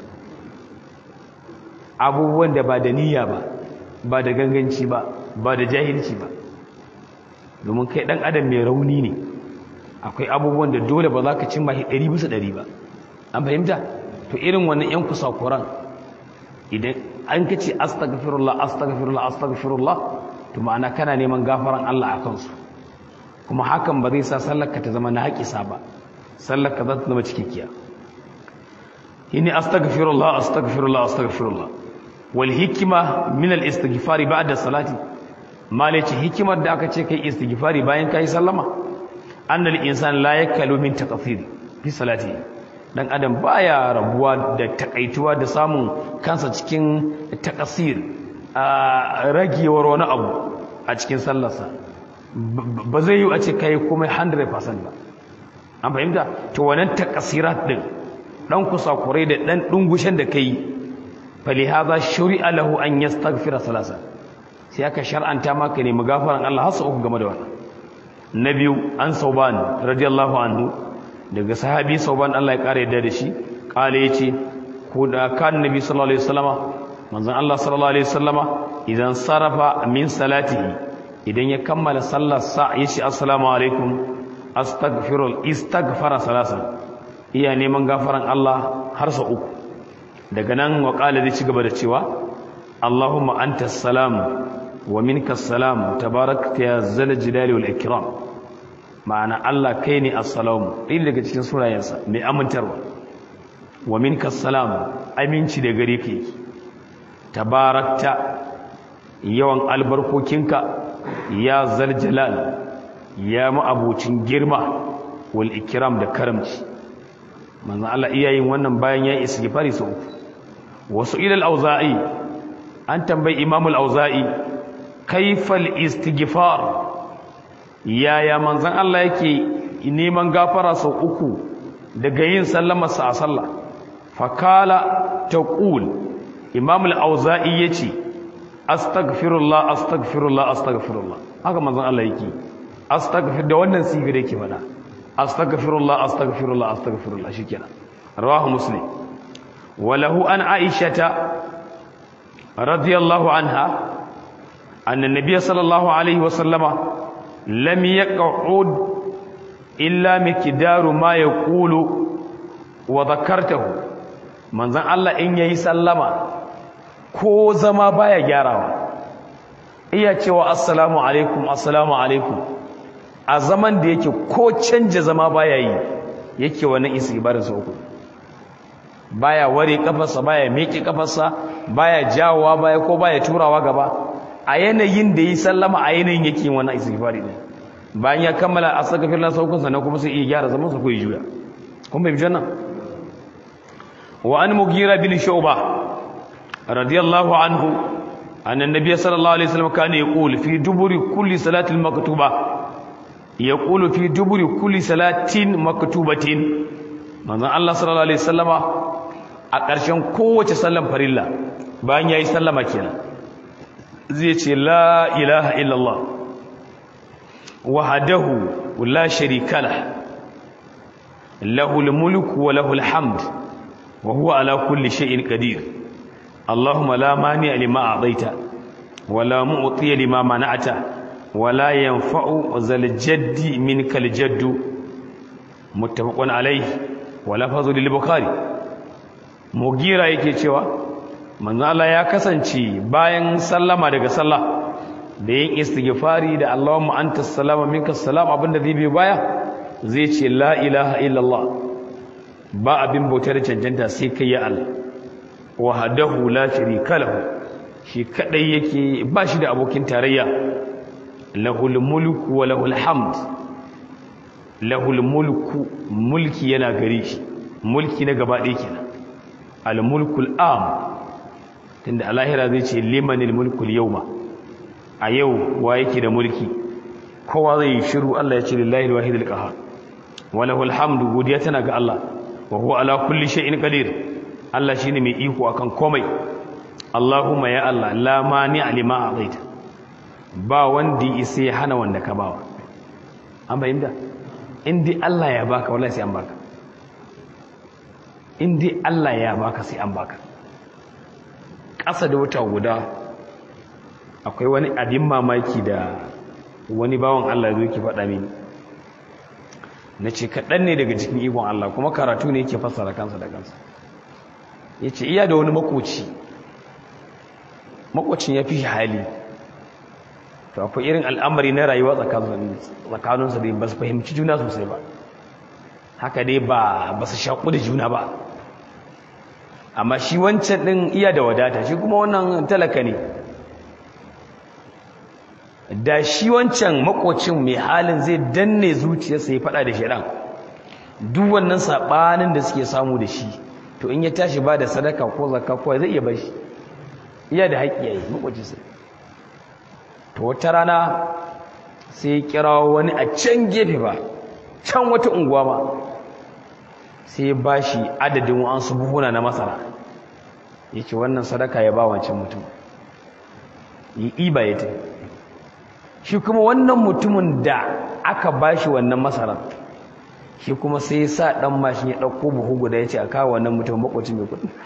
abubuwan da ba da niyya ba ba da ganganci ba ba da jahilci ba domin kai dan adam mai rauni ne akwai abubuwan da dole ba za ka cimma shi ɗari bisa ɗari ba an fahimta to irin wannan yan kusakuran idan an ka ce astaghfirullah astaghfirullah astaghfirullah to ma'ana kana neman gafaran Allah a kansu kuma hakan ba zai sa sallar ka ta zama na haƙisa ba sallar ka za ta zama cikakkiya ini astaghfirullah astaghfirullah astaghfirullah wal hikima min al istighfari ba'da salati malaci hikimar da aka ce kai istighfari bayan kai sallama annal insan la yakalu min taqfir fi salati dan adam baya rabuwa da takaituwa da samun kansa cikin takasir a ragewar wani abu a cikin sallarsa ba zai yi a ce kai komai 100% ba an fahimta to wannan takasirat din dan kusakurai da dan dungushen da kai fali hadha shuri'a lahu an yastaghfira salasa sai aka shar'anta maka ne magafaran Allah har uku game da wannan na biyu an sauban radiyallahu anhu daga sahabi sauban Allah ya kare yadda da shi kale yace ko da kan nabi sallallahu alaihi wasallama manzon Allah sallallahu alaihi wasallama idan sarafa min salatihi idan ya kammala sallar sa yace assalamu alaikum astaghfirul istaghfara salasan iya neman gafaran Allah har sa uku daga nan wa qala zai ci gaba da cewa Allahumma antas salam wa minkas salam tabarakta ya zal jalali wal ikram ma'ana Allah kai ne assalamu ɗin daga cikin sunayensa mai amintarwa wa minkas salam aminci da gare ka tabarakta yawan albarkokinka ya zal jalal ya ma'abucin girma wal ikram da karamci manzon Allah iyayin wannan bayan ya istighfari sau uku wasu ilal auza'i an tambayi imamul auza'i kaifal istighfar yaya manzon Allah yake neman gafara sau uku daga yin sallamarsa a sallah fakala taqul imamul auza'i yace astaghfirullah astaghfirullah astaghfirullah haka manzon Allah yake astaghfir da wannan sigar yake fada astaghfirullah astaghfirullah astaghfirullah shikenan rawahu muslim وله عن عائشة رضي الله عنها أن النبي صلى الله عليه وسلم لم يقعد إلا مقدار ما يقول وذكرته من ذن الله إن يسلم ko zama baya gyarawa iya cewa assalamu alaikum assalamu alaikum a zaman da yake ko canja zama baya yi yake wannan istighbarin sa uku baya ware kafarsa baya miƙe kafarsa baya jawowa baya ko baya turawa gaba a yanayin da yi sallama a yanayin yake wannan istighfari ne bayan ya kammala astaghfirullah saukun sa na kuma sai iya gyara zaman sa ko ya juya kun bai janna wa an mugira bin shu'ba radiyallahu anhu anna an-nabiy sallallahu alaihi wasallam kana yaqul fi duburi kulli salatin maktuba yaqulu fi duburi kulli salatin maktubatin manzon Allah sallallahu alaihi wasallama a ƙarshen kowace sallan farilla bayan ya yi sallama kenan zai ce la ilaha illallah wahadahu la sharika lah lahul mulku wa lahul hamd wa huwa ala kulli shay'in qadir allahumma la mani lima a'taita wa la mu'ti lima mana'ta wa la yanfa'u zal jaddi minkal jaddu muttafaqun alayhi wa lafzu lil bukhari mugira yake cewa manzo Allah ya kasance bayan sallama daga sallah da yin istighfari da Allahumma antas salama minkas salam abinda zai bi baya zai ce la ilaha illallah ba abin bautar cancanta sai kai ya Allah wahdahu la sharika lahu shi kadai yake ba shi da abokin tarayya lahul mulku wa lahul hamd lahul mulku mulki yana gare shi mulki na gaba ɗaya kenan al-mulkul am tunda alahira zai ce limanil mulkul yawma a yau wa yake da mulki kowa zai yi shiru Allah ya ce lillahi alwahidul qahhar wa lahul hamdu godiya tana ga Allah wa huwa ala kulli shay'in qadir Allah shine mai iko akan komai Allahumma ya Allah la mani lima a'taita ba wanda isa ya hana wanda ka bawa an bayyana in dai Allah ya baka wallahi sai an baka in dai Allah ya baka sai an baka ƙasa da wata guda akwai wani abin mamaki da wani bawan Allah zai ki faɗa mini na ce kaɗan ne daga cikin ikon Allah kuma karatu ne yake fassara kansa da kansa ya ce iya da wani makoci makocin ya fi shi hali to akwai irin al'amari na rayuwa tsakaninsa da ba su fahimci juna sosai ba haka dai ba ba su shaƙu da juna ba amma shi wancan ɗin iya da wadata shi kuma wannan talaka ne da shi wancan makocin mai halin zai danne zuciyarsa ya faɗa da shirin duk wannan saɓanin da suke samu da shi to in ya tashi ba da sadaka ko zakka ko zai iya bashi iya da haƙƙi yayi makocinsa to wata rana sai ya kira wani a can gefe ba can wata unguwa ba sai ba shi adadin wa'ansu buhuna na masara ya ce wannan sadaka ya ba wancan mutum yi iba ya ta shi kuma wannan mutumin da aka ba shi wannan masarar shi kuma sai ya sa ɗan mashin ya ɗauko buhu guda ya ce a kawo wannan mutum makwacin mai kudi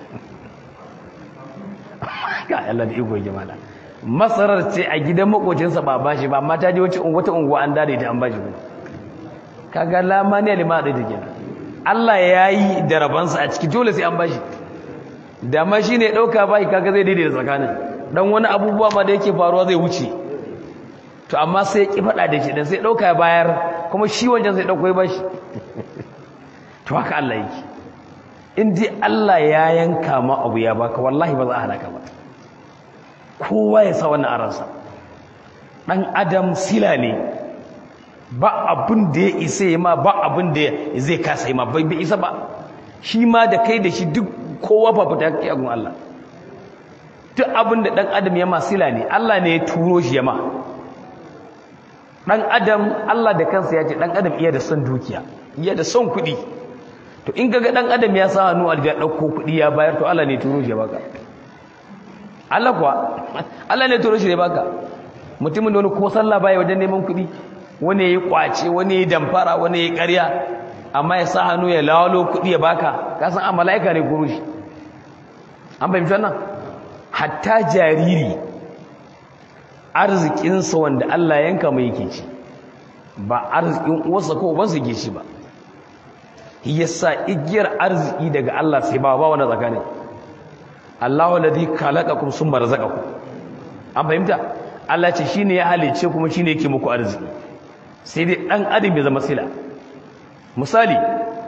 ga Allah da iko jama'a masarar ce a gidan makwacinsa ba ba shi ba amma ta je wata unguwa an dade ta an ba shi kuma kaga lamani lima da take Allah ya yi da rabansa a ciki dole sai an bashi da ma shi ne ɗauka bai kaga zai daidai da tsakanin dan wani abubuwa ma da yake faruwa zai wuce to amma sai ya ki faɗa da shi dan sai ɗauka ya bayar kuma shi wancan sai ɗauko ya bashi to haka Allah yake in dai Allah ya yanka ma abu ya baka wallahi ba za a halaka ba kowa ya sa wannan aransa dan adam sila ne ba abin da ya isa ya ma ba abin da zai kasa ma bai bai isa ba shi ma da kai da shi duk kowa ba fita kake agun Allah duk abin da dan adam ya ma sila ne Allah ne ya turo shi ya ma dan adam Allah da kansa ya ce dan adam iya da son dukiya iya da son kuɗi to in kaga dan adam ya sa hannu aljiya dauko kuɗi ya bayar to Allah ne ya turo shi ya baka Allah kuwa Allah ne ya turo shi ya baka mutumin da wani ko sallah baya wajen neman kuɗi wani ya yi kwace wani ya yi damfara wani ya yi ƙarya amma ya sa hannu ya lawalo kuɗi ya baka kasan a mala'ika ne kuro shi an fahimci wannan hatta jariri arzikinsa wanda Allah yanka mai yake ci ba arzikin uwarsa ko ubansa ke ci ba yasa igiyar arziki daga Allah sai ba ba wani tsakanin Allahu alladhi khalaqakum summa razaqakum an fahimta Allah ce shine ya halice kuma shine yake muku arziki sai dai dan adam ya zama sila misali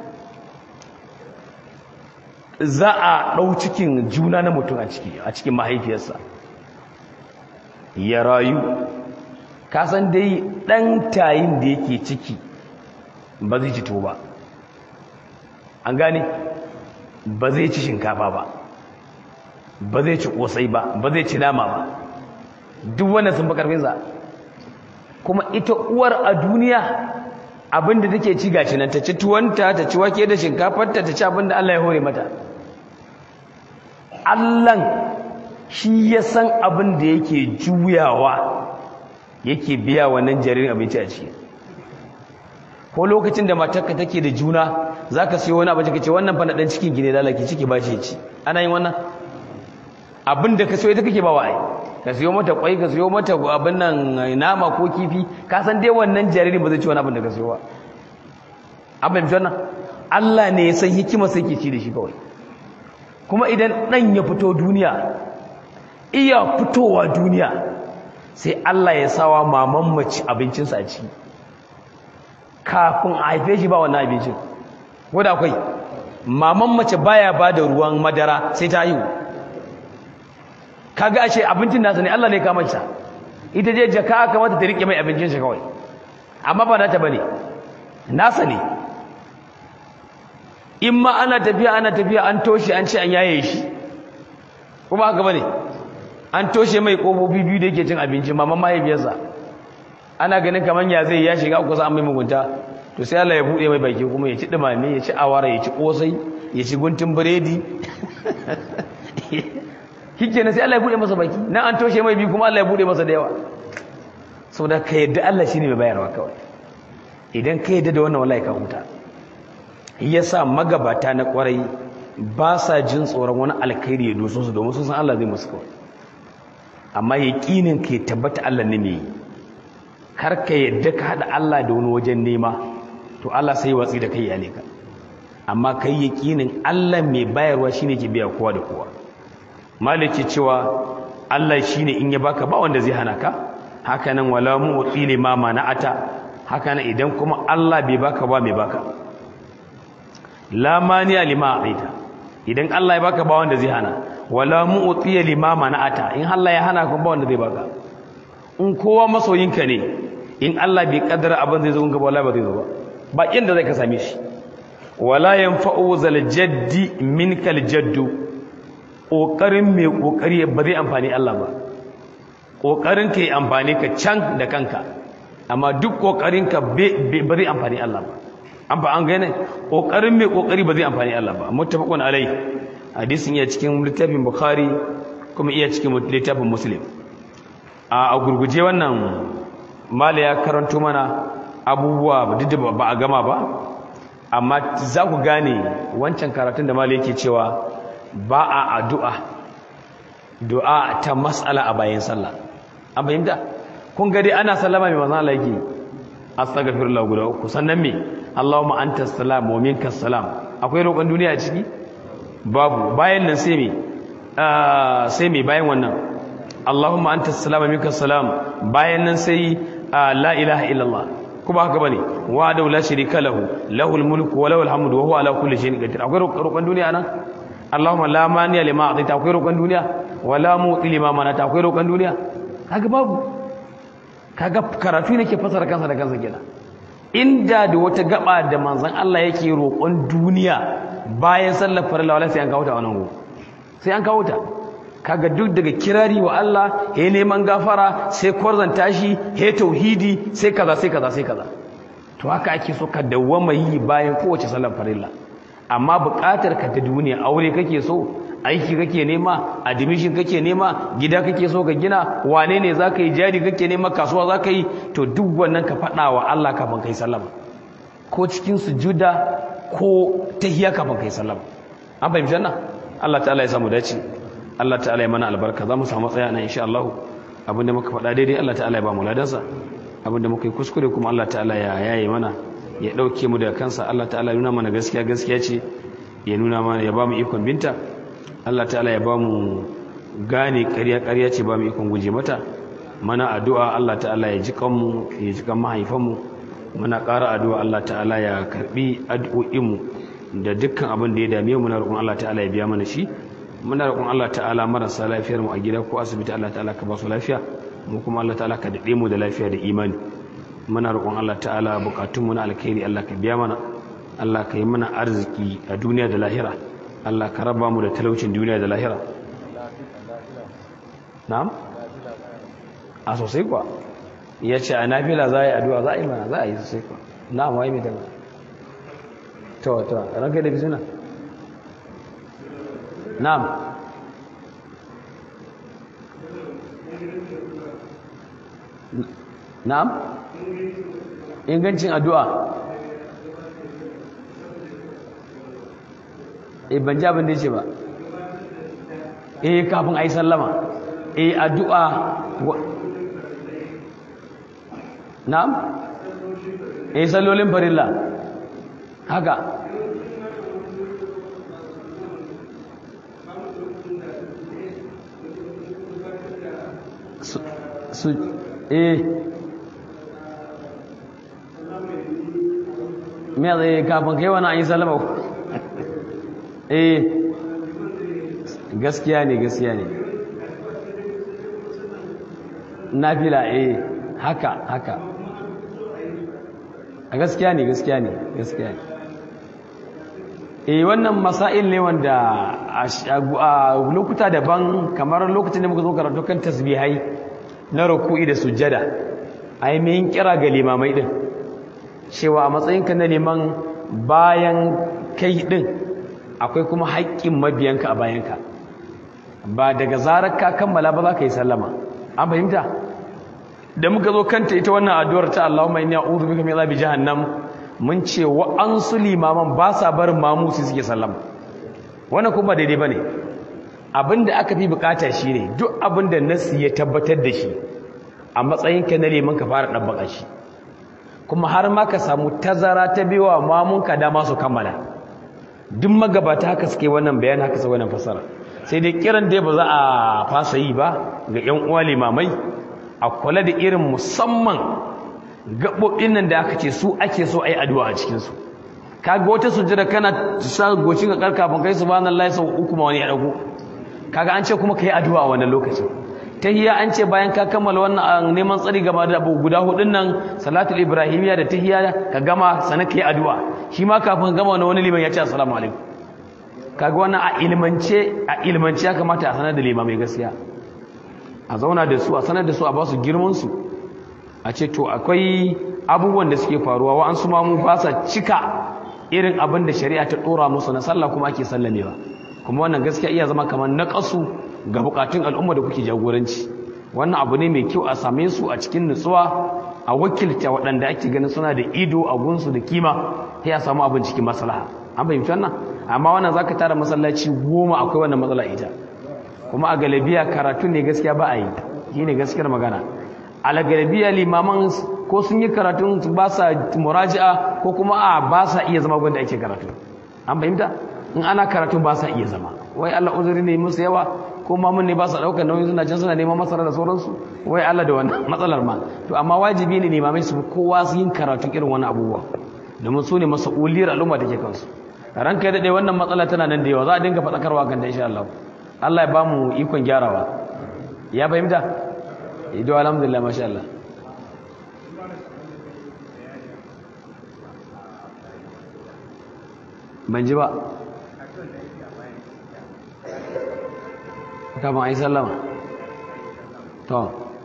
za a ɗau cikin juna na mutum a ciki a cikin mahaifiyarsa ya rayu kasan dai ɗan tayin da yake ciki ba zai ci ba an gane ba zai ci shinkafa ba ba zai ci ƙosai ba ba zai ci nama ba duk wannan sun fi ƙarfinsa kuma ita uwar a duniya abinda take ci gashi nan ta ci tuwanta ta ci wake da shinkafarta ta ci abinda Allah ya hore mata Allahn shi ya san abin da yake juyawa yake biya wannan jaririn abinci a ciki ko lokacin da matarka take da juna zaka siyo wani abinci kace wannan fa na dan cikin gine lalaki ciki ba shi ci ana yin wannan abin da ka siyo ita kake ba wa ai ka siyo mata kwai ka siyo mata abin nan nama ko kifi ka san dai wannan jaririn ba zai ci wani abin da ka siyo ba abin wannan Allah ne ya san hikima sai ke ci da shi kawai kuma idan dan ya fito duniya iya fitowa duniya sai Allah ya sawa maman mace abincinsa a ciki kafin a haife shi ba wannan abincin ko da akwai maman mace baya ba da ruwan madara sai ta haihu kaga ashe abincin nasa ne Allah ne ka manta ita je jaka aka mata ta rike mai abincin shi kawai amma ba nata bane nasa ne in ma ana tafiya ana tafiya an toshe an ce an yaye shi kuma haka bane an toshe mai kofofi biyu da yake cin abinci maman mahaifiyarsa ana ganin kaman ya zai ya shiga kusa an mai mugunta to sai Allah ya bude mai baki kuma ya ci dumame ya ci awara ya ci kosai ya ci guntun biredi kike ne sai Allah ya bude masa baki nan an toshe mai bi kuma Allah ya bude masa da yawa saboda ka yadda Allah shine mai bayarwa kawai idan ka yadda da wannan wallahi ka huta yasa magabata na kwarai ba sa jin tsoron wani alkhairi ya doso su domin sun san Allah zai musu kawai amma yaqinin ka ya tabbata Allah ne mai kar ka yadda ka hada Allah da wani wajen nema to Allah sai watsi da kai ya ka amma kai yaqinin Allah mai bayarwa shine ke biya kowa da kowa maliki cewa Allah shine in ya baka ba wanda zai hana ka hakanan wala mu'ti lima mana'ata hakanan idan kuma Allah bai baka ba mai baka la mani'a lima a'ita idan Allah ya baka ba wanda zai hana wala mu'ti lima mana'ata in Allah ya hana kuma ba wanda zai baka in kowa masoyinka ne in Allah bai kaddara abin zai zo gunka wallahi ba zai zo ba ba inda zai ka same shi wala yanfa'u zal jaddi minkal jaddu ƙoƙarin mai ƙoƙari ba zai amfani Allah ba ƙoƙarin ka yi amfani ka can da kanka amma duk ƙoƙarin ka ba zai amfani Allah ba an ba an gane ƙoƙarin mai ƙoƙari ba zai amfani Allah ba muttafaqun alai hadisin iya cikin littafin bukhari kuma iya cikin littafin muslim a gurguje wannan mala ya karanto mana abubuwa duk da ba a gama ba amma za ku gane wancan karatun da mala yake cewa ba a addu'a du'a ta matsala a bayan sallah an fahimta kun gari ana sallama mai manzan Allah yake astaghfirullah guda uku sannan me Allahumma anta salam wa minka salam akwai roƙon duniya a ciki babu bayan nan sai me sai me bayan wannan Allahumma anta salam wa minka salam bayan nan sai la ilaha illallah kuma haka bane wa da la sharika lahu lahul mulku wa lahul hamdu wa huwa ala kulli shay'in qadir akwai roƙon duniya nan Allahumma la maniya lima a'taita akwai roƙon duniya wala mu'ti lima manata akwai roƙon duniya kaga babu kaga karatu nake fasara kansa da kansa kenan inda da wata gaba da manzon Allah yake roƙon duniya bayan sallar farilla wala sai an kawo ta wannan go sai an kawo ta kaga duk daga kirari wa Allah he neman gafara sai kwarzanta shi he tauhidi sai kaza sai kaza sai kaza to haka ake so ka dawwama yi bayan kowace sallar farilla amma buƙatar ka ta duniya aure kake so aiki kake nema admission kake nema gida kake so ka gina wane ne zaka yi jari kake nema kasuwa zaka yi to duk wannan ka faɗa wa Allah kafin kai sallama ko cikin sujuda ko tahiyya kafin kai sallama an fahimci wannan Allah ta'ala ya samu dace Allah ta'ala ya mana albarka za mu samu tsaya nan insha Allah abinda muka faɗa daidai Allah ta'ala ya ba mu ladansa abinda muka yi kuskure kuma Allah ta'ala ya yaye mana ya ɗauke mu daga kansa Allah ta'ala ya nuna mana gaskiya gaskiya ce ya nuna mana ya ba mu ikon binta Allah ta'ala ya ba mu gane ƙarya ƙarya ce ba mu ikon guje mata mana addu'a Allah ta'ala ya ji kanmu ya ji kan mahaifanmu muna ƙara addu'a Allah ta'ala ya karɓi addu'o'inmu da dukkan abin da ya dame mu na roƙon Allah ta'ala ya biya mana shi muna roƙon Allah ta'ala marasa lafiyar mu a gida ko asibiti Allah ta'ala ka ba su lafiya mu kuma Allah ta'ala ka daɗe mu da lafiya da imani muna roƙon Allah ta'ala bukatun mu na alkhairi Allah ka biya mana Allah ka yi mana arziki a duniya da lahira Allah ka raba mu da talaucin duniya da lahira na'am a sosai kuwa ya ce a nafila za a yi addu'a za a yi mana za a yi sosai kuwa na'am wa yi mai dama to to ranka da bisuna na'am na'am ingancin addu'a eh ban ji abin da yake ba eh kafin ayi sallama eh addu'a na'am eh sallolin farilla haka su su eh me zai kafin kai wani ayi sallama eh gaskiya ne gaskiya ne nafila eh haka haka a gaskiya ne gaskiya ne gaskiya ne eh wannan masail ne wanda a lokuta daban kamar lokacin da muka zo karatu kan tasbihai na ruku'i da sujjada ai me yin kira ga limamai din cewa a matsayinka na neman bayan kai din akwai kuma haƙƙin mabiyanka a bayanka ba daga zarar ka kammala ba za ka yi sallama an fahimta da muka zo kanta ita wannan addu'ar ta Allahumma inni a'udhu bika min azabi jahannam mun ce wa an su limaman ba sa barin mamu su suke sallama wannan kuma daidai bane abinda aka fi bukata shine duk abinda nasi ya tabbatar da shi a matsayinka na liman ka fara dabbaka shi kuma har ma ka samu tazara ta biwa mamunka dama su kammala duk magabata haka suke wannan bayan haka sai wannan fasara sai dai kiran dai ba za a fasa yi ba ga ƴan uwa limamai a kula da irin musamman gaɓoɓin nan da aka ce su ake so a yi addu'a a cikinsu kaga wata sujjada kana sa gocin ka kafin kai subhanallahi sau uku ma wani ya dago kaga an ce kuma kai addu'a a wannan lokacin tahiyya an ce bayan ka kammala wannan neman tsari gaba da abu guda hudun nan salatul ibrahimiyya da tahiyya ka gama sanan kai addu'a shi ma kafin gama wani wani liman ya ce assalamu alaikum kaga wannan a ilmance a ilmance ya kamata a sanar da limamai gaskiya a zauna da su a sanar da su a ba su girman su a ce to akwai abubuwan da suke faruwa wa an su ma mu ba sa cika irin abin da shari'a ta dora musu na sallah kuma ake sallamewa kuma wannan gaskiya iya zama kamar naqasu ga bukatun al'umma da kuke jagoranci wannan abu ne mai kyau a same su a cikin nutsuwa a wakilta waɗanda ake ganin suna da ido a gunsu da kima sai a samu abin cikin maslaha an fahimci wannan amma wannan zaka tara masallaci goma akwai wannan matsala ita kuma a galabiya karatu ne gaskiya ba a yi shine gaskiyar magana a galabiya limaman ko sun yi karatun ba sa muraji'a ko kuma a ba sa iya zama gwanda ake karatu an fahimta in ana karatun ba sa iya zama wai Allah uzuri ne musu yawa ko mamun ne ba sa daukar nauyin suna can suna neman masara da sauransu wai Allah da wannan matsalar ma to amma wajibi ne limamai su kowa su yin karatu irin wani abubuwa domin su ne mas'uliyar al'umma da ke kansu ranka ya daɗe wannan matsala tana nan da yawa za a dinga faɗakarwa kan da insha Allah Allah ya ba mu ikon gyarawa ya fahimta ido alhamdulillah masha Allah ban ji ba kama a yi sallama to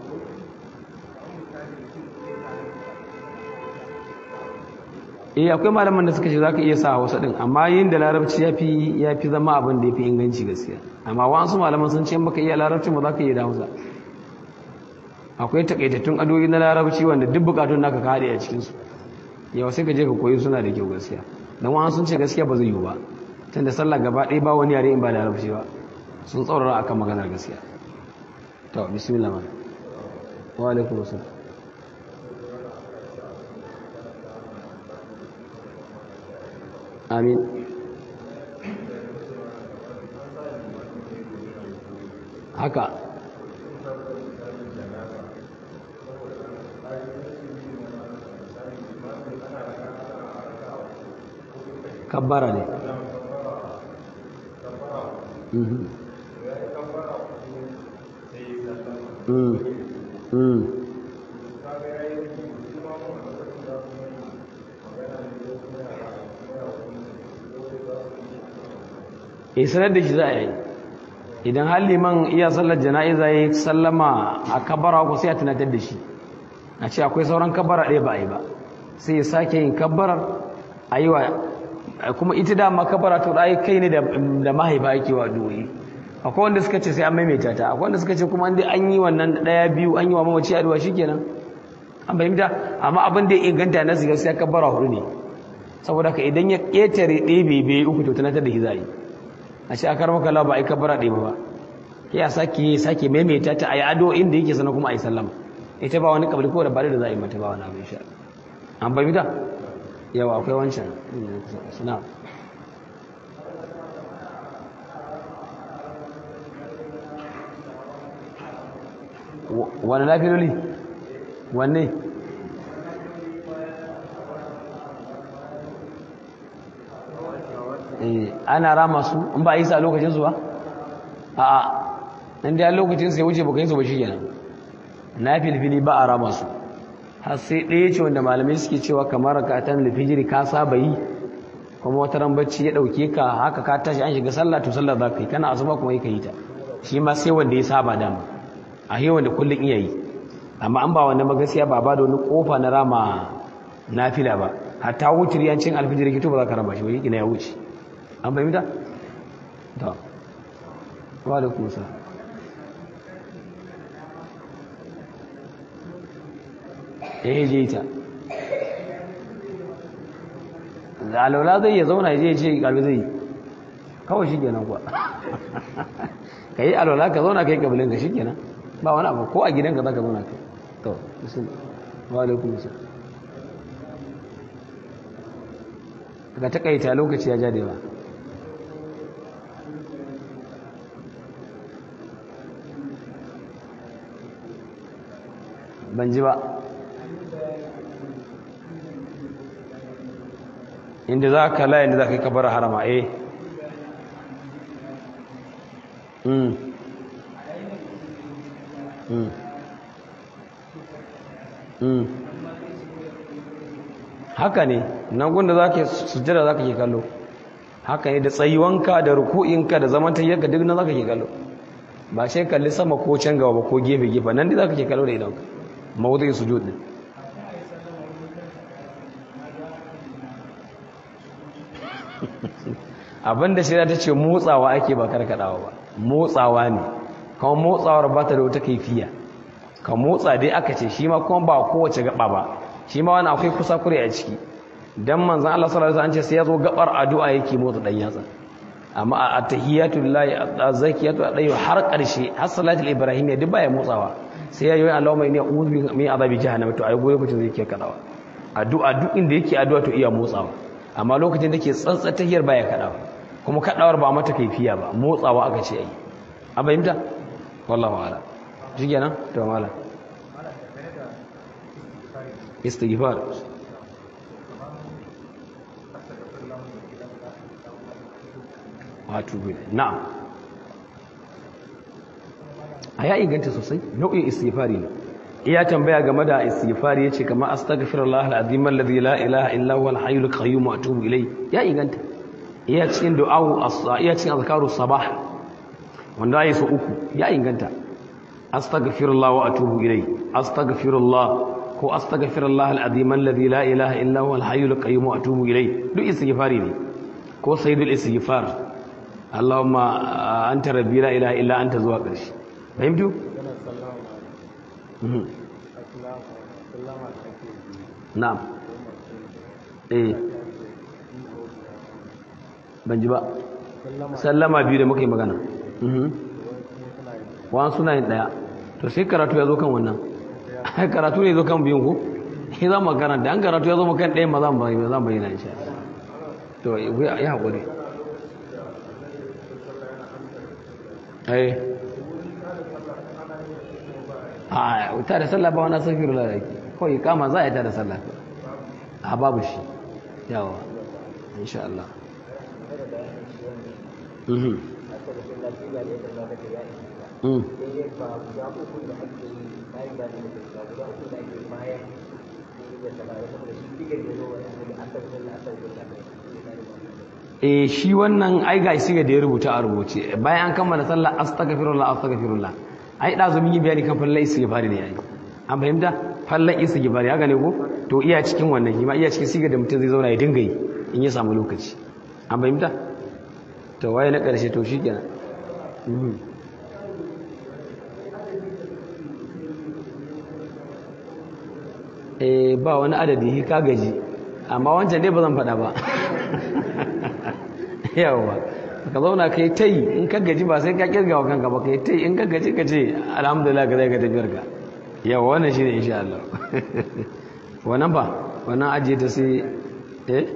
eh akwai malaman da suka ce za ka iya sa hausa din amma yin da larabci ya fi zama abin da ya fi inganci gaskiya amma wasu malaman sun ce maka iya larabci ba za ka iya da hausa akwai takaitattun adoyi na larabci wanda duk bukatun naka ka haɗe a cikinsu yau sai ka je ka koyi suna da kyau gaskiya don wani sun ce gaskiya ba zai yiwu ba tunda sallah gaba ɗaya ba wani yare in ba larabci ba sun tsaurara akan maganar gaskiya to bismillah man wa alaikum assalam amin haka kabbara ne Mhm. Mm. Mm. eh sanar da shi za a yi idan har liman iya sallar jana'iza ya yi sallama a kabbara ko sai a tunatar da shi a ce akwai sauran kabbara ɗaya ba a yi ba sai ya sake yin kabbarar a yi wa kuma ita dama kabbara to ɗaya kai ne da mahaifa ake wa doyi akwai wanda suka ce sai an maimaita ta akwai wanda suka ce kuma inda an yi wannan ɗaya biyu an yi wa mamaci addu'a shikenan an fahimta amma abin da ya inganta na su gaskiya kabbara hudu ne saboda ka idan ya ƙetare ɗaya bai bai uku to tunatar da shi za a yi a ce a karmar kala ba a yi kabbara ɗaya ba ya sake sake maimaita ta a yi ado inda yake sana kuma a yi sallama ita ba wani kabli ko da bari da za a yi mata ba wani abin sha an fahimta yawa akwai wancan suna wani lafiloli wanne ana rama su in ba a yi sa lokacin su ba a'a inda ya lokacin su ya wuce baka yi su ba shi kenan na filfili ba a rama su har sai ɗaya ce wanda malamai suke cewa kamar ka ta lifijiri ka saba yi kuma wata ran bacci ya ɗauke ka haka ka tashi an shiga sallah to sallah za ka yi kana asuba kuma yi ka yi ta shi ma sai wanda ya saba dama a yi wanda kullum iya yi amma an ba wanda magasiya ba ba da wani kofa na rama nafila ba hatta wuce riyancin alfijir kito ba za ka rama shi wani ina ya wuce an fahimta? ta wa da kusa ya yi je ta da alaula zai ya zauna ya je ya ce kalbi zai yi kawai shi kenan kuwa ka yi alwala ka zauna kai kabilin ka shikenan ba wani abu ko a gidanka za ka zauna kai to bisin wa alaikum salam ka takaita lokaci ya jade ba ban ji ba inda za ka layin da za ka yi kabar harama eh Mm. Mm. Mm. haka ne nan gunda za ka sujjada za ka ke kallo haka ne da tsayuwanka da ruku'inka da zamantayyarka duk nan za ka ke kallo ba sai kalli sama ko can gaba ko gefe-gefe nan dai za ka ke kallo da idanka mawuzai sujud din abinda shirya ta ce motsawa ake ba karkadawa ba motsawa ne kuma motsawar ba ta da wata kaifiya ka motsa dai aka ce shi ma kuma ba kowace gaba ba shi ma wani akwai kusa kure a ciki dan manzon Allah sallallahu alaihi wasallam an ce sai ya zo gabar addu'a yake motsa dan yatsa amma a tahiyatu lillahi az-zakiyatu adai har karshe har salatul ibrahim ya duk baya motsawa sai ya yi Allahumma inni a'udhu min azabi jahannam to ai goye mutum zai ke kadawa addu'a duk inda yake addu'a to iya motsawa amma lokacin da ke tsantsa tahiyar baya kadawa kuma kadawar ba mata kaifiya ba motsawa aka ce ai an fahimta wallahu a'lam shi kenan to mala istighfar wato na'am a ya inganta sosai nau'in istighfari ne iya tambaya game da istighfari yace kamar astaghfirullah alazim alladhi la ilaha illa huwa alhayyul qayyum wa atubu ilay ya inganta iya cikin du'a'u iya cikin azkaru sabah wanda ya so uku ya inganta astaghfirullah wa atubu ilai astaghfirullah ko astaghfirullah al-azim alladhi la ilaha illa huwa al-hayyul qayyum wa atubu ilai duk istighfari ne ko sayyidul istighfar Allahumma anta rabbi la ilaha illa anta zuwa ƙarshe fahimtu na'am eh ban ji ba sallama biyu da muka yi magana wani suna yin ɗaya to sai karatu ya zo kan wannan karatu ne zo kan biyun ku shi za mu karanta an karatu ya zo kan ɗaya ma za mu bayyana insha to ya haƙuri ai a ta da sallah ba wani safiru da yake kawai kama za a yi ta da sallah a babu shi yawa insha Allah eh shi wannan ai ga shi da ya rubuta a rubuce bayan an kammala sallah astaghfirullah astaghfirullah ai da zo mun yi bayani kan fallan istighfari ne ai an fahimta fallan istighfari haka ne ko to iya cikin wannan shi ma iya cikin sigar da mutum zai zauna ya dinga yi in ya samu lokaci an fahimta to waye na ƙarshe to shi kenan eh ba wani adadi ka gaji amma wancan dai ba zan faɗa ba yawa ka zauna kai ta yi in ka gaji ba sai ka kirga wa kanka ba kai ta yi in ka gaji ka ce alhamdulillah ka zai ka tafiyar ka yawa wannan shi ne insha Allah wannan ba wannan ajiye ta sai eh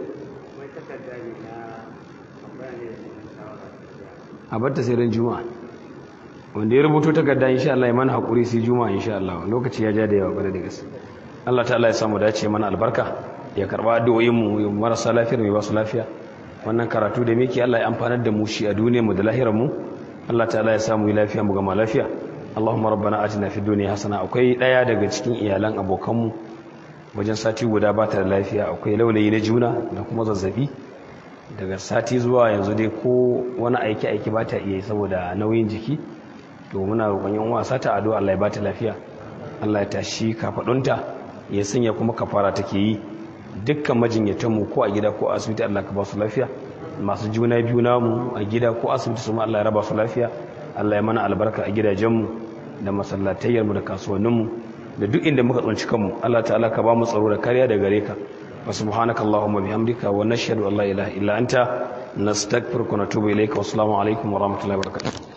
a batta sai ran juma'a wanda ya rubuto takarda insha Allah ya mana hakuri sai juma'a insha Allah lokaci ya ja da yawa bare da gaske Allah ta'ala ya samu dace mana albarka ya karba addu'o'in mu marasa lafiyar mai ba su lafiya wannan karatu da muke Allah ya amfanar da mu shi a duniyar mu da lahirar mu Allah ta'ala ya samu lafiya mu gama lafiya Allahumma rabbana atina fid dunya hasana akwai daya daga cikin iyalan abokan mu wajen sati guda ba ta da lafiya akwai laulayi na juna da kuma zazzabi daga sati zuwa yanzu dai ko wani aiki aiki ba ta iya saboda nauyin jiki to muna roƙon yan wasa ta addu'a Allah ya ba ta lafiya Allah ya tashi kafadunta ya sanya kuma kafara take yi dukkan majinyatanmu ko a gida ko a asibiti Allah ka ba su lafiya masu juna biyu namu a gida ko asibiti su ma Allah ya raba su lafiya Allah ya mana albarka a gidajenmu da masallatayyarmu da kasuwanninmu da duk inda muka tsunci kanmu Allah ta'ala ka ba mu tsaro da kariya da gare ka wa subhanaka allahumma bihamdika wa nashhadu an la ilaha illa anta nastaghfiruka wa natubu ilayka wa assalamu alaikum wa rahmatullahi wa barakatuh